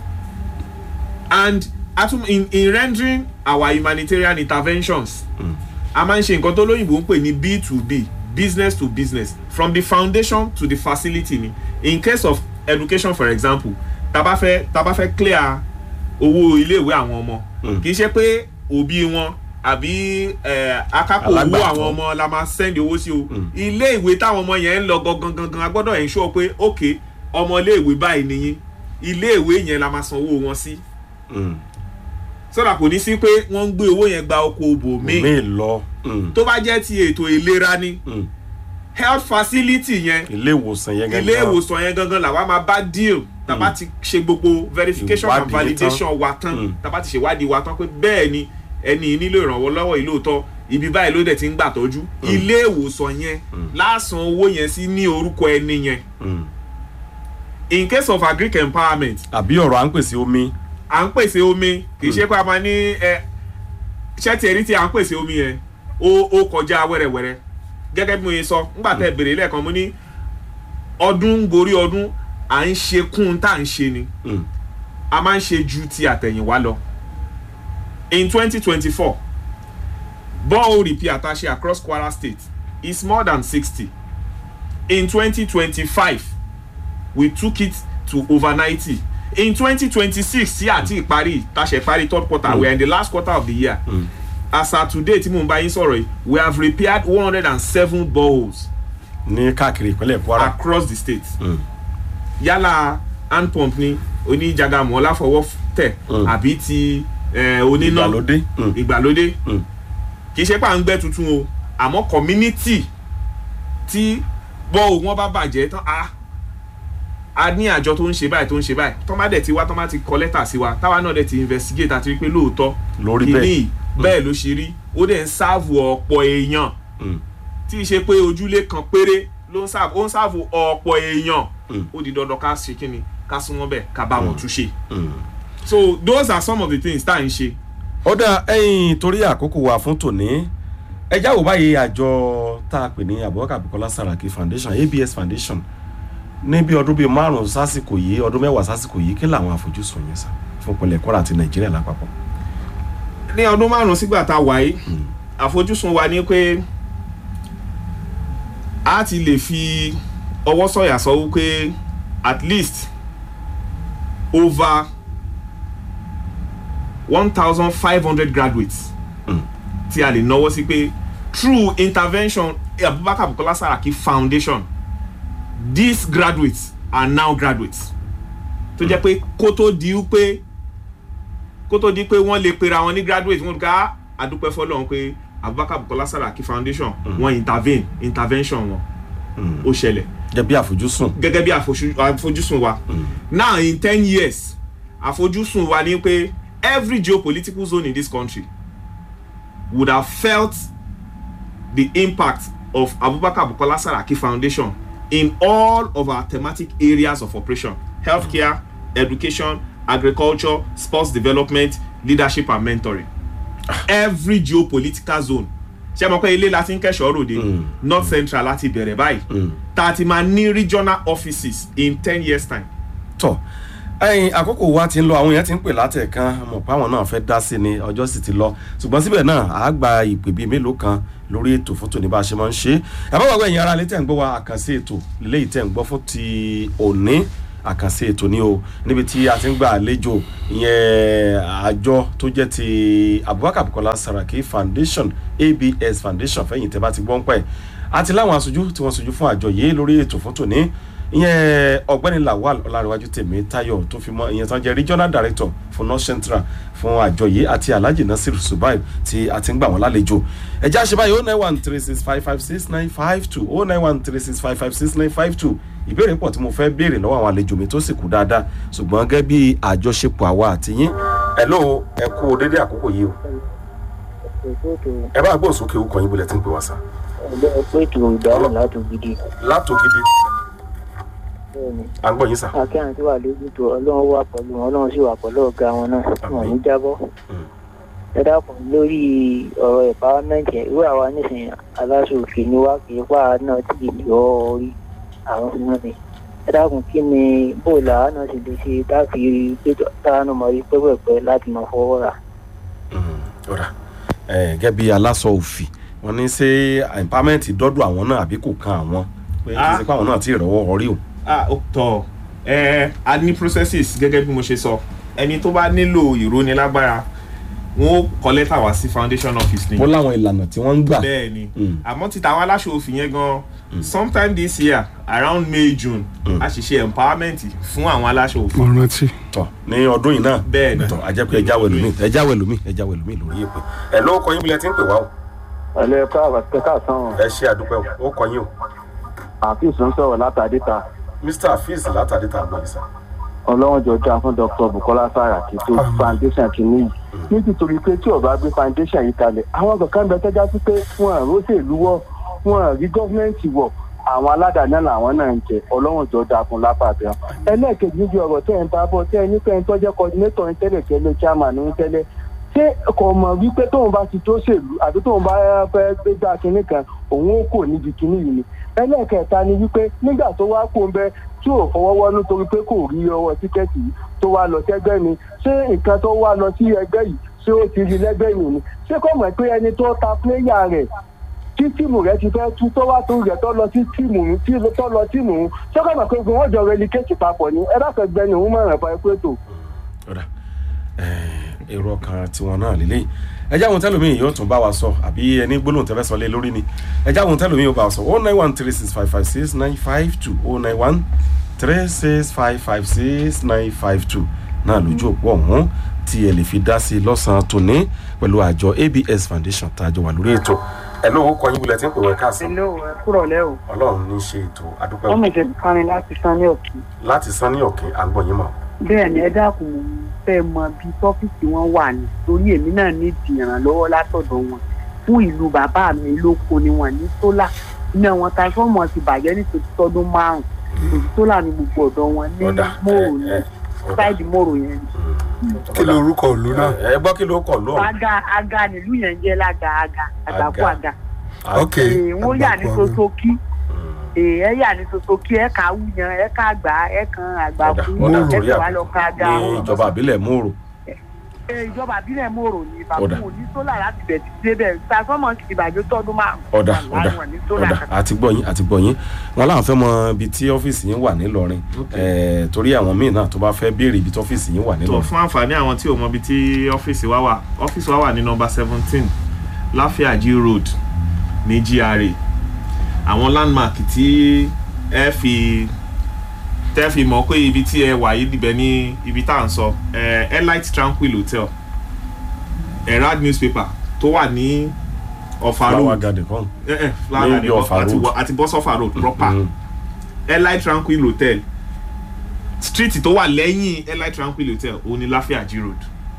and atum in in rendering our humanitarian interventions a máa ń ṣe nǹkan tó lóyìnbó ń pè ní b to b business to business from the foundation to the facility ni in case of education for example tá bá fẹ́ tá bá fẹ́ clear owó iléèwé àwọn ọmọ Mm. kì í ṣe pé òbí wọn àbí eh, akápò owó Alágbàtọ́. àwọn ọmọ la máa send owó sí o Mm. ilé ìwé táwọn ọmọ yẹn ń lọ gangan gangan a gbọ́dọ̀ ensure pé ok ọmọ ilé ìwé báyìí nìyí ilé ìwé yẹn la máa san owó wọn sí Mm. sọ́dà kò ní sí pé wọ́n ń gbé owó yẹn gba oko òbò míì mi lọ. Mm. tó bá jẹ́ ti ètò ìlera ni Mm. health facility yẹn ilé ìwòsàn yẹn ilé ìwòsàn yẹn gangan làwa máa bá deal tàbá ti ṣe gbogbo verification and Ìwádìí validation wa tán Mm. tàbá ti ṣèwádìí wa tán pé bẹ́ẹ̀ ni ẹni yìí nílò ìrànwọ́ lọ́wọ́ yìí lóòótọ́ ibi báyìí ló dẹ̀ ti ń gbà tọ́jú ilé ìwòsàn yẹn lásán owó yẹn sí ní orúkọ ẹni yẹn Mm. in case of agric empowerment àbí ọ̀rọ̀ à ń pèsè omi. à ń pèsè omi kì í ṣe pé a máa ní ẹ ṣẹ́tì ẹ̀rí tí à ń pèsè omi yẹn ó ó kọjá wẹ́rẹ́wẹ́rẹ́ gẹ́gẹ́ bí mo yẹ sọ ńgbà tẹ́ bèrè lẹ́ẹ̀kan mo ní ọdún gorí ọdún à ń ṣe kún tá à ń ṣe ni Mm. a máa ń ṣe ju ti àtẹ̀yìnwá lọ in twenty twenty four borehole repair tá a ṣe across Kwara State is more than sixty in twenty twenty five we took it to over ninety in twenty twenty six sí àti ìparí tàṣẹ ìparí third quarter mm. we are in the last quarter of the year Mm. as at today tí mò ń bá yín sọ̀rọ̀ yìí we have repaired one hundred and seven boreholes ní káàkiri ìpínlẹ̀ Kwara. across the state Mm. yálà hand pump ni oníjàgàmù ọláfọwọ́ tẹ̀ Mm. àbí ti eh, oníná ìgbàlódé. Mm. ìgbàlódé Mm. kì í ṣe pé à ń gbẹ́ tuntun o àmọ́ community tí bọ́ wọn bá bàjẹ́ tán a a ní àjọ tó ń ṣe báyìí tó ń ṣe báyìí tọ́ bá dẹ̀ ti wá tọ́ bá ti kọ lẹ́tà sí wa táwa náà dẹ̀ ti investigate àti rí pé lóòótọ́ lórí kìíní bẹ́ẹ̀. bẹ́ẹ̀ ló ṣe rí ó dẹ̀ ń sáàvù ọ̀pọ̀ èèyàn Mm. tí í ṣe pé ojúlé kan péré ló ń sáàvù ó ń sáàvù ọ̀pọ̀ èèyàn Mm. ó di dandan ká ṣe kíni ká sún wọn bẹ́ẹ̀ ká bá wọn túnṣe Mm. so those are some of the things tá à ń ṣe ó dá ẹ̀yin torí àkókò wa fún tòní ẹjá wò báyìí àjọ tá a pè ní Abubakar Bukola Saraki Foundation ABS Foundation ní bí ọdún bíi márùn sásìkò yìí ọdún mẹ́wàá sásìkò yìí kí làwọn àfojúsùn yẹn sá fún ìpínlẹ̀ Kwara àti Nàìjíríà lápapọ̀. ní ọdún márùn sígbà tá a wà yìí àfojúsùn wa ni pé a ti lè fi ọwọ́ sọ̀yà sọ wípé at least over one thousand five hundred graduates Mm. tí a lè náwó sí pé through intervention Abubakar Bukola Saraki Foundation these graduates are now graduates tó jẹ́ pé kó tó di pé kó tó di pé wọ́n lè pera wọn ní graduate wọ́n ká àdúpẹ́ fọlọ́run pé Abubakar Bukola Saraki Foundation wọ́n intervene intervention wọn Mm. ó ṣẹlẹ̀ jẹ́ bí àfojúsùn. gẹ́gẹ́ bí àfojú- àfojúsùn wa now in ten years àfojúsùn wa ni pé every geopolitical zone in this country would have felt the impact of Abubakar Bukola Saraki Foundation in all of our thematic areas of operation healthcare education agriculture sports development leadership and mentoring every geopolitical zone ṣé mo pé ilé la ti ń kẹ́sọ̀ọ́ ròde Mm. north central láti bẹ̀rẹ̀ báyìí Mm. tá a ti máa ní regional offices in ten years time. tọ ẹyin àkókò wa ti ń lọ àwọn èèyàn ti ń pè látẹ̀kan mọ̀ pé àwọn náà fẹ́ dá sí ni ọjọ́ sì ti lọ ṣùgbọ́n síbẹ̀ náà àá gba ìpè bíi mélòó kan lórí ètò fún tòní bá a ṣe máa ń ṣe é àbáwọ̀ ẹ̀yin ara lè tẹ̀ ń gbọ́ wa àkànṣe ètò léyìí tẹ̀ ń gbọ́ fún ti òní àkànṣe ètò ní o níbi tí a ti ń gba àlejò ìyẹn àjọ tó jẹ́ ti abubakar bukola saraki foundation abs foundation fẹ́yìn tẹ́ bá ti gbọ́n pẹ́ àti láwọn aṣojú tí wọ́n ṣojú fún àjọ yìí lórí ètò fún tòní ìyẹn ọ̀gbẹ́ni lawal ọlárẹ̀wájú tèmi tayo tó fi mọ́ ìyẹn tán jẹ́ regional director fún north central fún àjọ yìí àti alhaji nasir subaib tí a ti ń gbà wọ́n lálejò ẹ̀jẹ̀ àṣebáyé oh nine one three six five five six nine five two oh nine one three six five five six nine five two ìbéèrè pọ̀ tí mo fẹ́ béèrè lọ́wọ́ àwọn àlejò mi tó sì kú dáadáa ṣùgbọ́n gẹ́gẹ́ bí àjọṣepọ̀ àwa àti yín ẹ ló ẹ kú dédé àkókò yìí o ẹ bá gbọ́ sókè ó kàn yín bólẹ̀ tí ń pè wá sá. ẹgbẹ́ pé ètò ìdáhùn láti gidi. látògidì bẹ́ẹ̀ni à ń gbọ́ yín sá. akẹ́hìn tí wà lójú tó ọlọ́run wà pẹ̀lú wọn ọlọ́run sì wà pẹ̀lú ọ̀gá wọn náà wọn ò ní jábọ́. Mm. ẹ dákun lórí ọ̀rọ̀ empowerment yẹn irú àwa nísìnyí aláṣọ òkè ni wá kì í pa àwa náà tí ì yọ orí àwọn fún wọn ni. ẹ dákun kí ni bóòlù àwa náà sì lè ṣe táàfì péjọ táwọn ọmọ rí pẹ́pẹ́pẹ́ láti máa fọwọ́ rà. ọ̀rà gẹ́gẹ́ bí aláṣọ òfì wọ́n ní ṣé empowerment dọ́dọ̀ àwọn náà àbí kò kan àwọn pé kì í ṣe pé àwọn náà ti rọ́wọ́ orí o. ah ó tọ ẹ a ní processes gẹ́gẹ́ bí mo ṣe sọ ẹni tó bá nílò ìrónilágbára wọn ó kọ lẹ́tà wá sí foundation office ni mo láwọn ìlànà tí wọ́n ń gbà. bẹ́ẹ̀ ni Mm. àmọ́ títa àwọn aláṣọ òfin yẹn gan sometime this year around may june a sì ṣe empowerment fún àwọn aláṣọ mo òfin rántí. tọ ní ọdún yìí náà bẹ́ẹ̀ ni tọ ajẹ́pẹ́ ẹjáwé lómi ẹjáwé lómi ẹjáwé lómi lórí èpè. ẹ ló kọ yín bí lẹ ti ń pè wá o ẹlẹ́ káàkiri sàn ẹ ṣe àdúpẹ́ o ó kọ yín o àfíìsì ń sọ̀rọ̀ látàdé ta mr afeez látàdé tá a gbọ́ yìí sá. ọlọ́run jọ dáa fún dr bukola saraki tó foundation kìíní yìí nítorí pé tí ọba gbé foundation yìí kalẹ̀ àwọn kankan bẹ tẹ́já sí pé wọn àrùn òṣèlú wọ wọn àrí gọ́fìmẹ̀ntì wọ àwọn aládàáná làwọn náà ń jẹ ọlọ́run jọ dáa fún lápàdé ẹlẹ́ẹ̀kejì níbi ọ̀rọ̀ tẹ́ ẹ̀ ń bá bọ̀ tẹ́ ẹ ní pé ẹ̀ ń tọ́jẹ́ coordinator ń tẹ́lẹ̀ tẹ́lẹ̀ chairman ń tẹ́lẹ̀ ṣé kò mọ̀ wípé tóun bá ti tó ṣèlú àti tóun bá fẹ́ gbégbá kinní kan òun ó kò níbi kinní yìí ni ẹlẹ́ẹ̀kẹta ni wípé nígbà tó wá kó ń bẹ tí ò fọwọ́wọ́ nítorí pé kò rí ọwọ́ tíkẹ́ẹ̀tì yìí tó wá lọ sẹ́gbẹ́ ni ṣé nǹkan tó wá lọ sí ẹgbẹ́ yìí ṣé ó ti rí lẹ́gbẹ́ yìí ni ṣé kò mọ̀ pé ẹni tó ta pléyà rẹ̀ tí tíìmù rẹ̀ ti fẹ́ tú tó wá tó rẹ̀ tó lọ sí tíìmù tí tó lọ tíìmù ṣé kò mọ̀ pé wọ́n jọ relegate papọ̀ ni ẹ dákẹ́ gbẹ́ni òun mọ̀ràn fún ẹ pé tó. ọ̀dà èrò ọkàn tiwọn náà lélẹ́yìn ẹjẹ́ àwọn tẹ́lómi yóò tún bá wa sọ àbí ẹni gbólóhùn tẹ́fẹ́ sọ lé lórí ni ẹjẹ́ àwọn tẹ́lómi yóò bá wa sọ oh nine one three six five five six nine five two oh nine one three six five five six nine five two náà lójú òpó ọ̀hún tí ẹ lè fi dá sí lọ́sàn-án tòní pẹ̀lú àjọ abs foundation tá a jọ wà lórí ètò ẹ ló kọ yín bulẹ̀ tí ń pè wọ́n káàsán Hello, ẹ kúrọ̀ lẹ́ o. ọlọ́run ní í ṣe ètò adúpẹ́ Wọ́n mẹ̀jẹ̀ kánrin láti san ní òkè. láti san ní òkè àgbọ̀yìn mọ́ Bẹ́ẹ̀ ni ẹ dákun mo fẹ́ mọ bí tọ́fíìsì wọn wà ní. Torí èmi náà ní ìdí ìrànlọ́wọ́ látọ̀dọ̀ wọn. Fún ìlú bàbá mi lóko ni wọ́n ní sólà. Iná wọn transformer ti bàjẹ́ ní tòtítọ́dún márùn-ún. Òsì sólà ni gbogbo ọ̀dọ́ wọn ní ọ̀dà mòrò ní ẹ ẹ sáìdì mòrò yẹn. kí ló orúkọ òlu náà. ẹ gbọ́ kí ló kọ̀ lóhùn. Aga aga nílùú yẹn jẹ́ lága aga àgbàkú Aga. aga. ok Ee, Wọ́n yà ní Àgbàkú àgbà. sosoki. Ee, ẹ yà ní sosoki ẹ kà wúyan ẹ kà gbà ẹ kan àgbàkú ọ̀dà ẹ torí kà wá lọ ka aga. ní ìjọba àbílẹ̀ mòrò Ee, ìjọba àbílẹ̀ mòrò ní Ọ̀dà. bàbá òní sólà láti bẹ̀ ti débẹ̀ transformer ti bàjẹ́ tọdún márùn-ún. ọ̀dà Wàláhì ọ̀dà wọn ní sólà ọ̀dà kankan. àti gbọ̀yìn àti gbọ̀yìn wọn láwọn fẹ́ mọ ibi tí ọ́fíìsì yín wà nílọrin Eh, torí àwọn míì náà tó bá fẹ́ béèrè ibi tí ọ́fíìsì yín wà tó nílọrin. fún àǹfààní àwọn tí ò mọ ibi tí ọ́fíìsì wa wà ọ́fíìsì wa wà ní nọmba seventeen láfíàjì road ní gra àwọn landmark tí ẹ fi tẹ́ fi mọ̀ pé ibi tí ẹ wà yìí dìbẹ̀ ní ibi tá à ń sọ ẹ elite tranquil hotel herald newspaper tó wà ní ọ̀fà flower road garden kan. ẹ ẹ flower Ní garden Ọ̀fà àti road. wọ- àti bọ́sọ̀fà road proper Mm. elite tranquil hotel street tó wà lẹ́yìn elite tranquil hotel òun ni láfíàjì road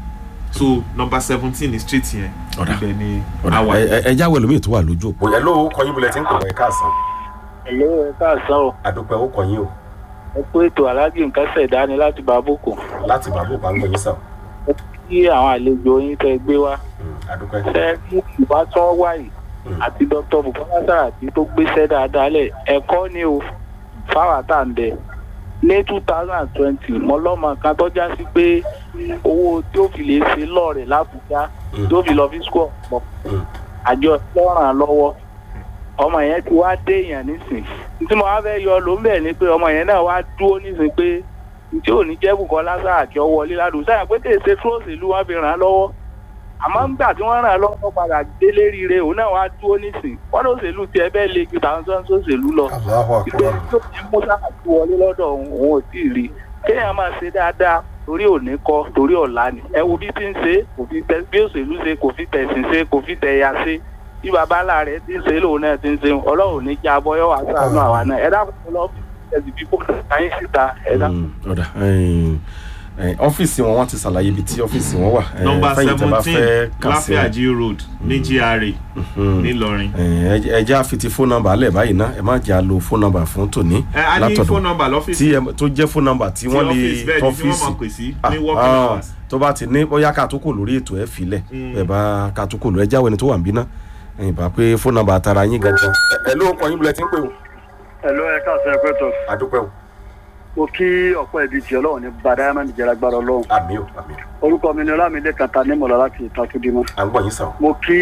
so number seventeen ni street yẹn Ọ̀dà. ibẹ̀ ni ọ̀dà àwa ẹ- ẹ- ẹ jáwé lómi tó wà lójú òpó. ẹ ló kọ yín bulẹ̀ tí ń pè wọ́n ẹ káàsán ẹ̀lẹ́ ẹ káàsán o àdúpẹ́ ó kọ yín o ẹ kú ètò alájì nǹkan ṣẹ̀dá ni láti bá bòkò láti bàbá òpá ń gbọ̀yìn sàn kí àwọn àlejò yín tẹ gbé wá àdúpẹ́. ṣe kí ìbátan wà yìí àti dr bukola saraki tó gbéṣẹ́ dáadáa lẹ̀ ẹ̀kọ́ ni o fáwọn àtàǹdẹ̀ ní two thousand and twenty mọ́lọ́mọ kan tó já sí pé owó tí ó fi lè ṣe lọ́ọ̀rẹ̀ lábùjá tí ó fi lọ fi skul ọ̀pọ̀ àjọ lọ́ràn lọ́wọ́ ọmọ yẹn ti wá dé èèyàn nísìn tí mo wá fẹ́ yọ ló ń bẹ̀ ni pé ọmọ yẹn náà wá dúró nísìn pé tí ò ní jẹ́ Bùkọ́lá Sàràkí ó wọlé ládùúgbò sáyà pé kèsè tó òṣèlú wọn fi ràn án lọ́wọ́ àmọ́ nígbà tí wọ́n ràn án lọ́wọ́ padà délé rire òun náà wá dúró nísìn wọ́n ní òṣèlú tiẹ̀ bẹ́ẹ̀ lè ju tàwọn tó ń sòṣèlú lọ Allahu ìgbẹ́ Akbar. tó ti mú Sàràkí wọlé lọ́dọ̀ òun òun ò tí ì rí kéèyàn máa ṣe dáadáa torí òní kọ́ torí ọ̀la ni ẹ wo bí ti ń ṣe kò fi tẹ bí òṣèlú ṣe kò fi tẹ̀sìn ṣe kò fi tẹ̀yà ṣe bí babalá rẹ̀ ti ń ṣe lòun náà ti ń ṣe ọlọ́run ní kí abọ́yọ́ wà sànú àwa náà ẹ dákun lọ́ọ́ ẹ̀sìn bí kò káyín síta ẹ dákun. Mm, ọ̀dà ẹ̀yìn, ẹ̀yìn, ọ́fíìsì wọn wọ́n ti ṣàlàyé ibi tí ọ́fíìsì wọn wà ẹ̀yìn, nọmba fẹ́yìn tẹ́ bá seventeen fẹ́ kàn sí wọn. láfíàjì road ní gra Mm. ńìlọrin. ẹ̀yìn, ẹ ẹ jẹ́ àfi ti fóònù nọ́mbà alẹ́ báyìí ná ẹ má jẹ́ àlo fóònù nọ́mbà fún tòní ẹ a ní látọ̀dọ̀ fóònù nọmba lọ́fíìsì tí ẹ- tó jẹ́ fóònù nọ́mbà tí tí wọ́n lè ọ́fíìsì bẹ́ẹ̀ ni tí wọ́n tọ́fíìsì mọ̀ pè sí Ah, ní working ah, hours. tó bá ti ní bóyá ká tó kò lórí ètò ẹ filẹ̀ Mm. ẹ bá ká tó kò lórí ẹ jáwé ni tó wà ń bí ná ẹ̀yìn bá pé fóònù nọ́mbà tara yín gangan. ẹ ló kọ yín bulẹ̀ tí ń pè o. ẹ̀ló ẹ̀ka ọ̀sẹ̀ ẹ̀kọ́ tó àdúpẹ́ o mo kí ọ̀pọ̀ ẹ̀bí tí ọlọ́run ní bá diamond jẹ́ agbára ọlọ́run àmì o àmì o orúkọ mi ni ọlámilé kàtà nímọ̀lá láti ìtakùdímọ̀ à ń gbọ́ yín sàn. mo kí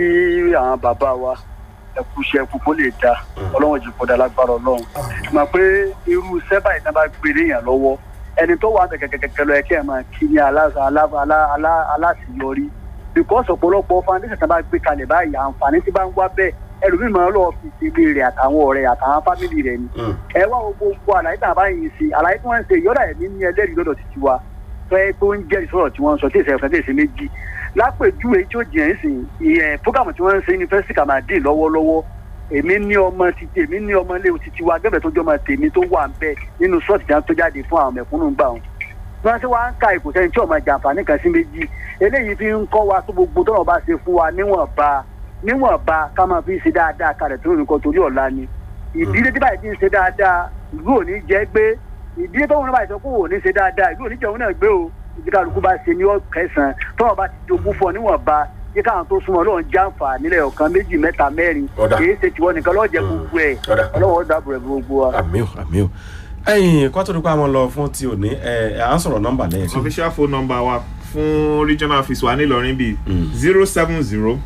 àwọn bàbá wa ẹkú iṣẹ́ ẹkú kó lè da ọlọ́run jù kọ́dà lágbára ọlọ́run mọ̀ pé irú sẹ́bà yìí náà bá gbé léèyàn lọ́wọ́ ẹni tó wà ní kẹ̀kẹ́kẹ́kẹ́ lọ ẹ kí ẹ máa kí ní alá- alá- alá- alá- aláṣeyọrí because ọ̀pọ̀lọpọ̀ foundation tá a bá gbé kalẹ̀ báyìí àǹfààní tí bá ń wá bẹ́ẹ̀ ẹlòmíì máa ń lọ́ọ́ fi ṣe ilé rẹ̀ àtàwọn ọ̀rẹ́ àtàwọn fámìlì rẹ̀ ni ẹ wá wo gbogbo àlàyé tá a bá yìí ṣe àlàyé tí wọ́n ń ṣe yọ̀dà ẹ̀mí ní ẹlẹ́rìí lọ́dọ̀ títí wa fẹ́ tó ń jẹ́rìí sọ̀rọ̀ tí wọ́n ń sọ tí ìṣẹ̀fẹ̀ tí ìṣe méjì lápèjúwe tí ó jìyàn sí ìyẹn fúgàmù tí wọ́n ń ṣe yunifásitì kàmáàdì lọ́wọ́lọ́wọ́ èmi ní ọmọ títí èmi ní ọmọ ilé títí wa gẹ́gẹ́ tó jọmọ tèmi tó wà ń bẹ nínú ṣọ́ọ̀tì tó jáde fún àwọn mẹ̀kúnnù gbà wọn wọ́n ti wá ń ka ìkò sẹ́yìn tí ọmọ jàǹfààní kan sí méjì eléyìí fi ń kọ́ wa tó gbogbo tọ́nà bá ṣe fún wa níwọ̀nba níwọ̀nba ká máa fi ṣe dáadáa kalẹ̀ tó nìkan torí ọ̀la ni ìdílé tí báyìí ti ń ṣe dáadáa ìlú ò ní jẹ́ gbé ìdílé tó wọn báyìí sọ pé òun ò ní ṣe dáadáa ìlú ò ní jẹun náà gbé o ìdí kálukú bá ṣe ní ọ̀kẹsàn tọ́nà bá ti jogún fún ọ níwọ̀nba yí káwọn tó súnmọ́ lọ́wọ́ jàǹfà nílẹ̀ ọ̀kan méjì mẹ́ta mẹ́rin Ọ̀dà. kì í ṣe tiwọn nìkan lọ́ọ́ jẹ gbogbo ẹ̀ Ọ̀dà. ọlọ́wọ́ dàbò rẹ̀ gbogbo wa. àmì o àmì o ẹ̀yìn kó tó di pé àwọn lọ fún ti òní ẹ ẹ à ń sọ̀rọ̀ nọ́mbà lẹ́yìn sí. official phone number wa fún regional office wa nílọrin bíi zero seven zero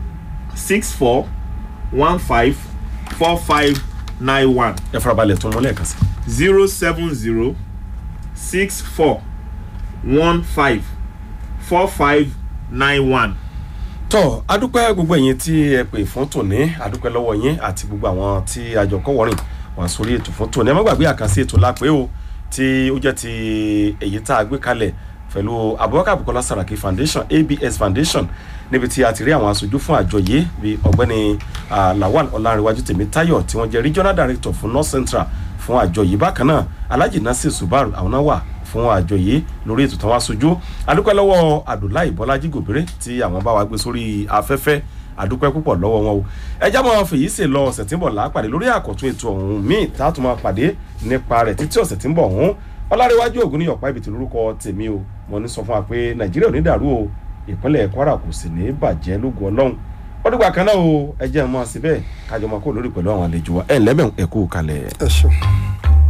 six four one five four five nine one ẹ farabalẹ̀ tún wọn lẹ́ẹ̀kan sí. zero seven zero six four one five four five nine one. tọ́ adúpẹ́ gbogbo ẹ̀yin tí ẹ pè fún tòní adúpẹ́ lọ́wọ́ yín àti gbogbo àwọn tí àjọkọ́ wọ́rìn wà sórí ètò fún tòní ẹ má gbàgbé àkànṣe ètò lápẹ́ o tí ó jẹ́ ti èyí tá a gbé kalẹ̀ pẹ̀lú Abubakar Bukola Saraki Foundation ABS Foundation níbi tí a ti rí àwọn aṣojú fún àjọ yìí bíi ọ̀gbẹ́ni ah, Lawal Ọlárẹ̀wájú Tèmítáyọ̀ tí wọ́n jẹ́ regional director fún North Central fún àjọ yìí bákan náà Alhaji Nasir Subaru àwọn náà wà fún àjọ yìí lórí ètò tán wá sojú adúpẹ́ lọ́wọ́ Abdullahi Bọ́lájí Gòbèrè tí àwọn bá wa gbé sórí afẹ́fẹ́ adúpẹ́ púpọ̀ lọ́wọ́ wọn o ẹjá máa fèyí ṣe lọ ọ̀sẹ̀ tí ń bọ̀ lápàdé lórí àkọ́tún ètò ọ̀hún míì tá a tún máa pàdé nípa rẹ̀ títí ọ̀sẹ̀ tí ń bọ̀ ọ̀hún ọlárẹ̀wájú ògùn ní ọ̀pá ibìtì lórúkọ tèmi o mo ní sọ fún wa pé nàìjíríà ò ní dàrú o ìpínlẹ̀ kwara kò sì ní bàjẹ́ lógun ọlọ́run wọ́n dìgbà kan náà o ẹjẹ́ mọ́ síbẹ̀ kájọ máa kó lórí pẹ̀lú àwọn àlejò wa ẹ̀ ńlẹ́mẹ̀ ẹ̀kú kalẹ̀. ẹ ṣeun.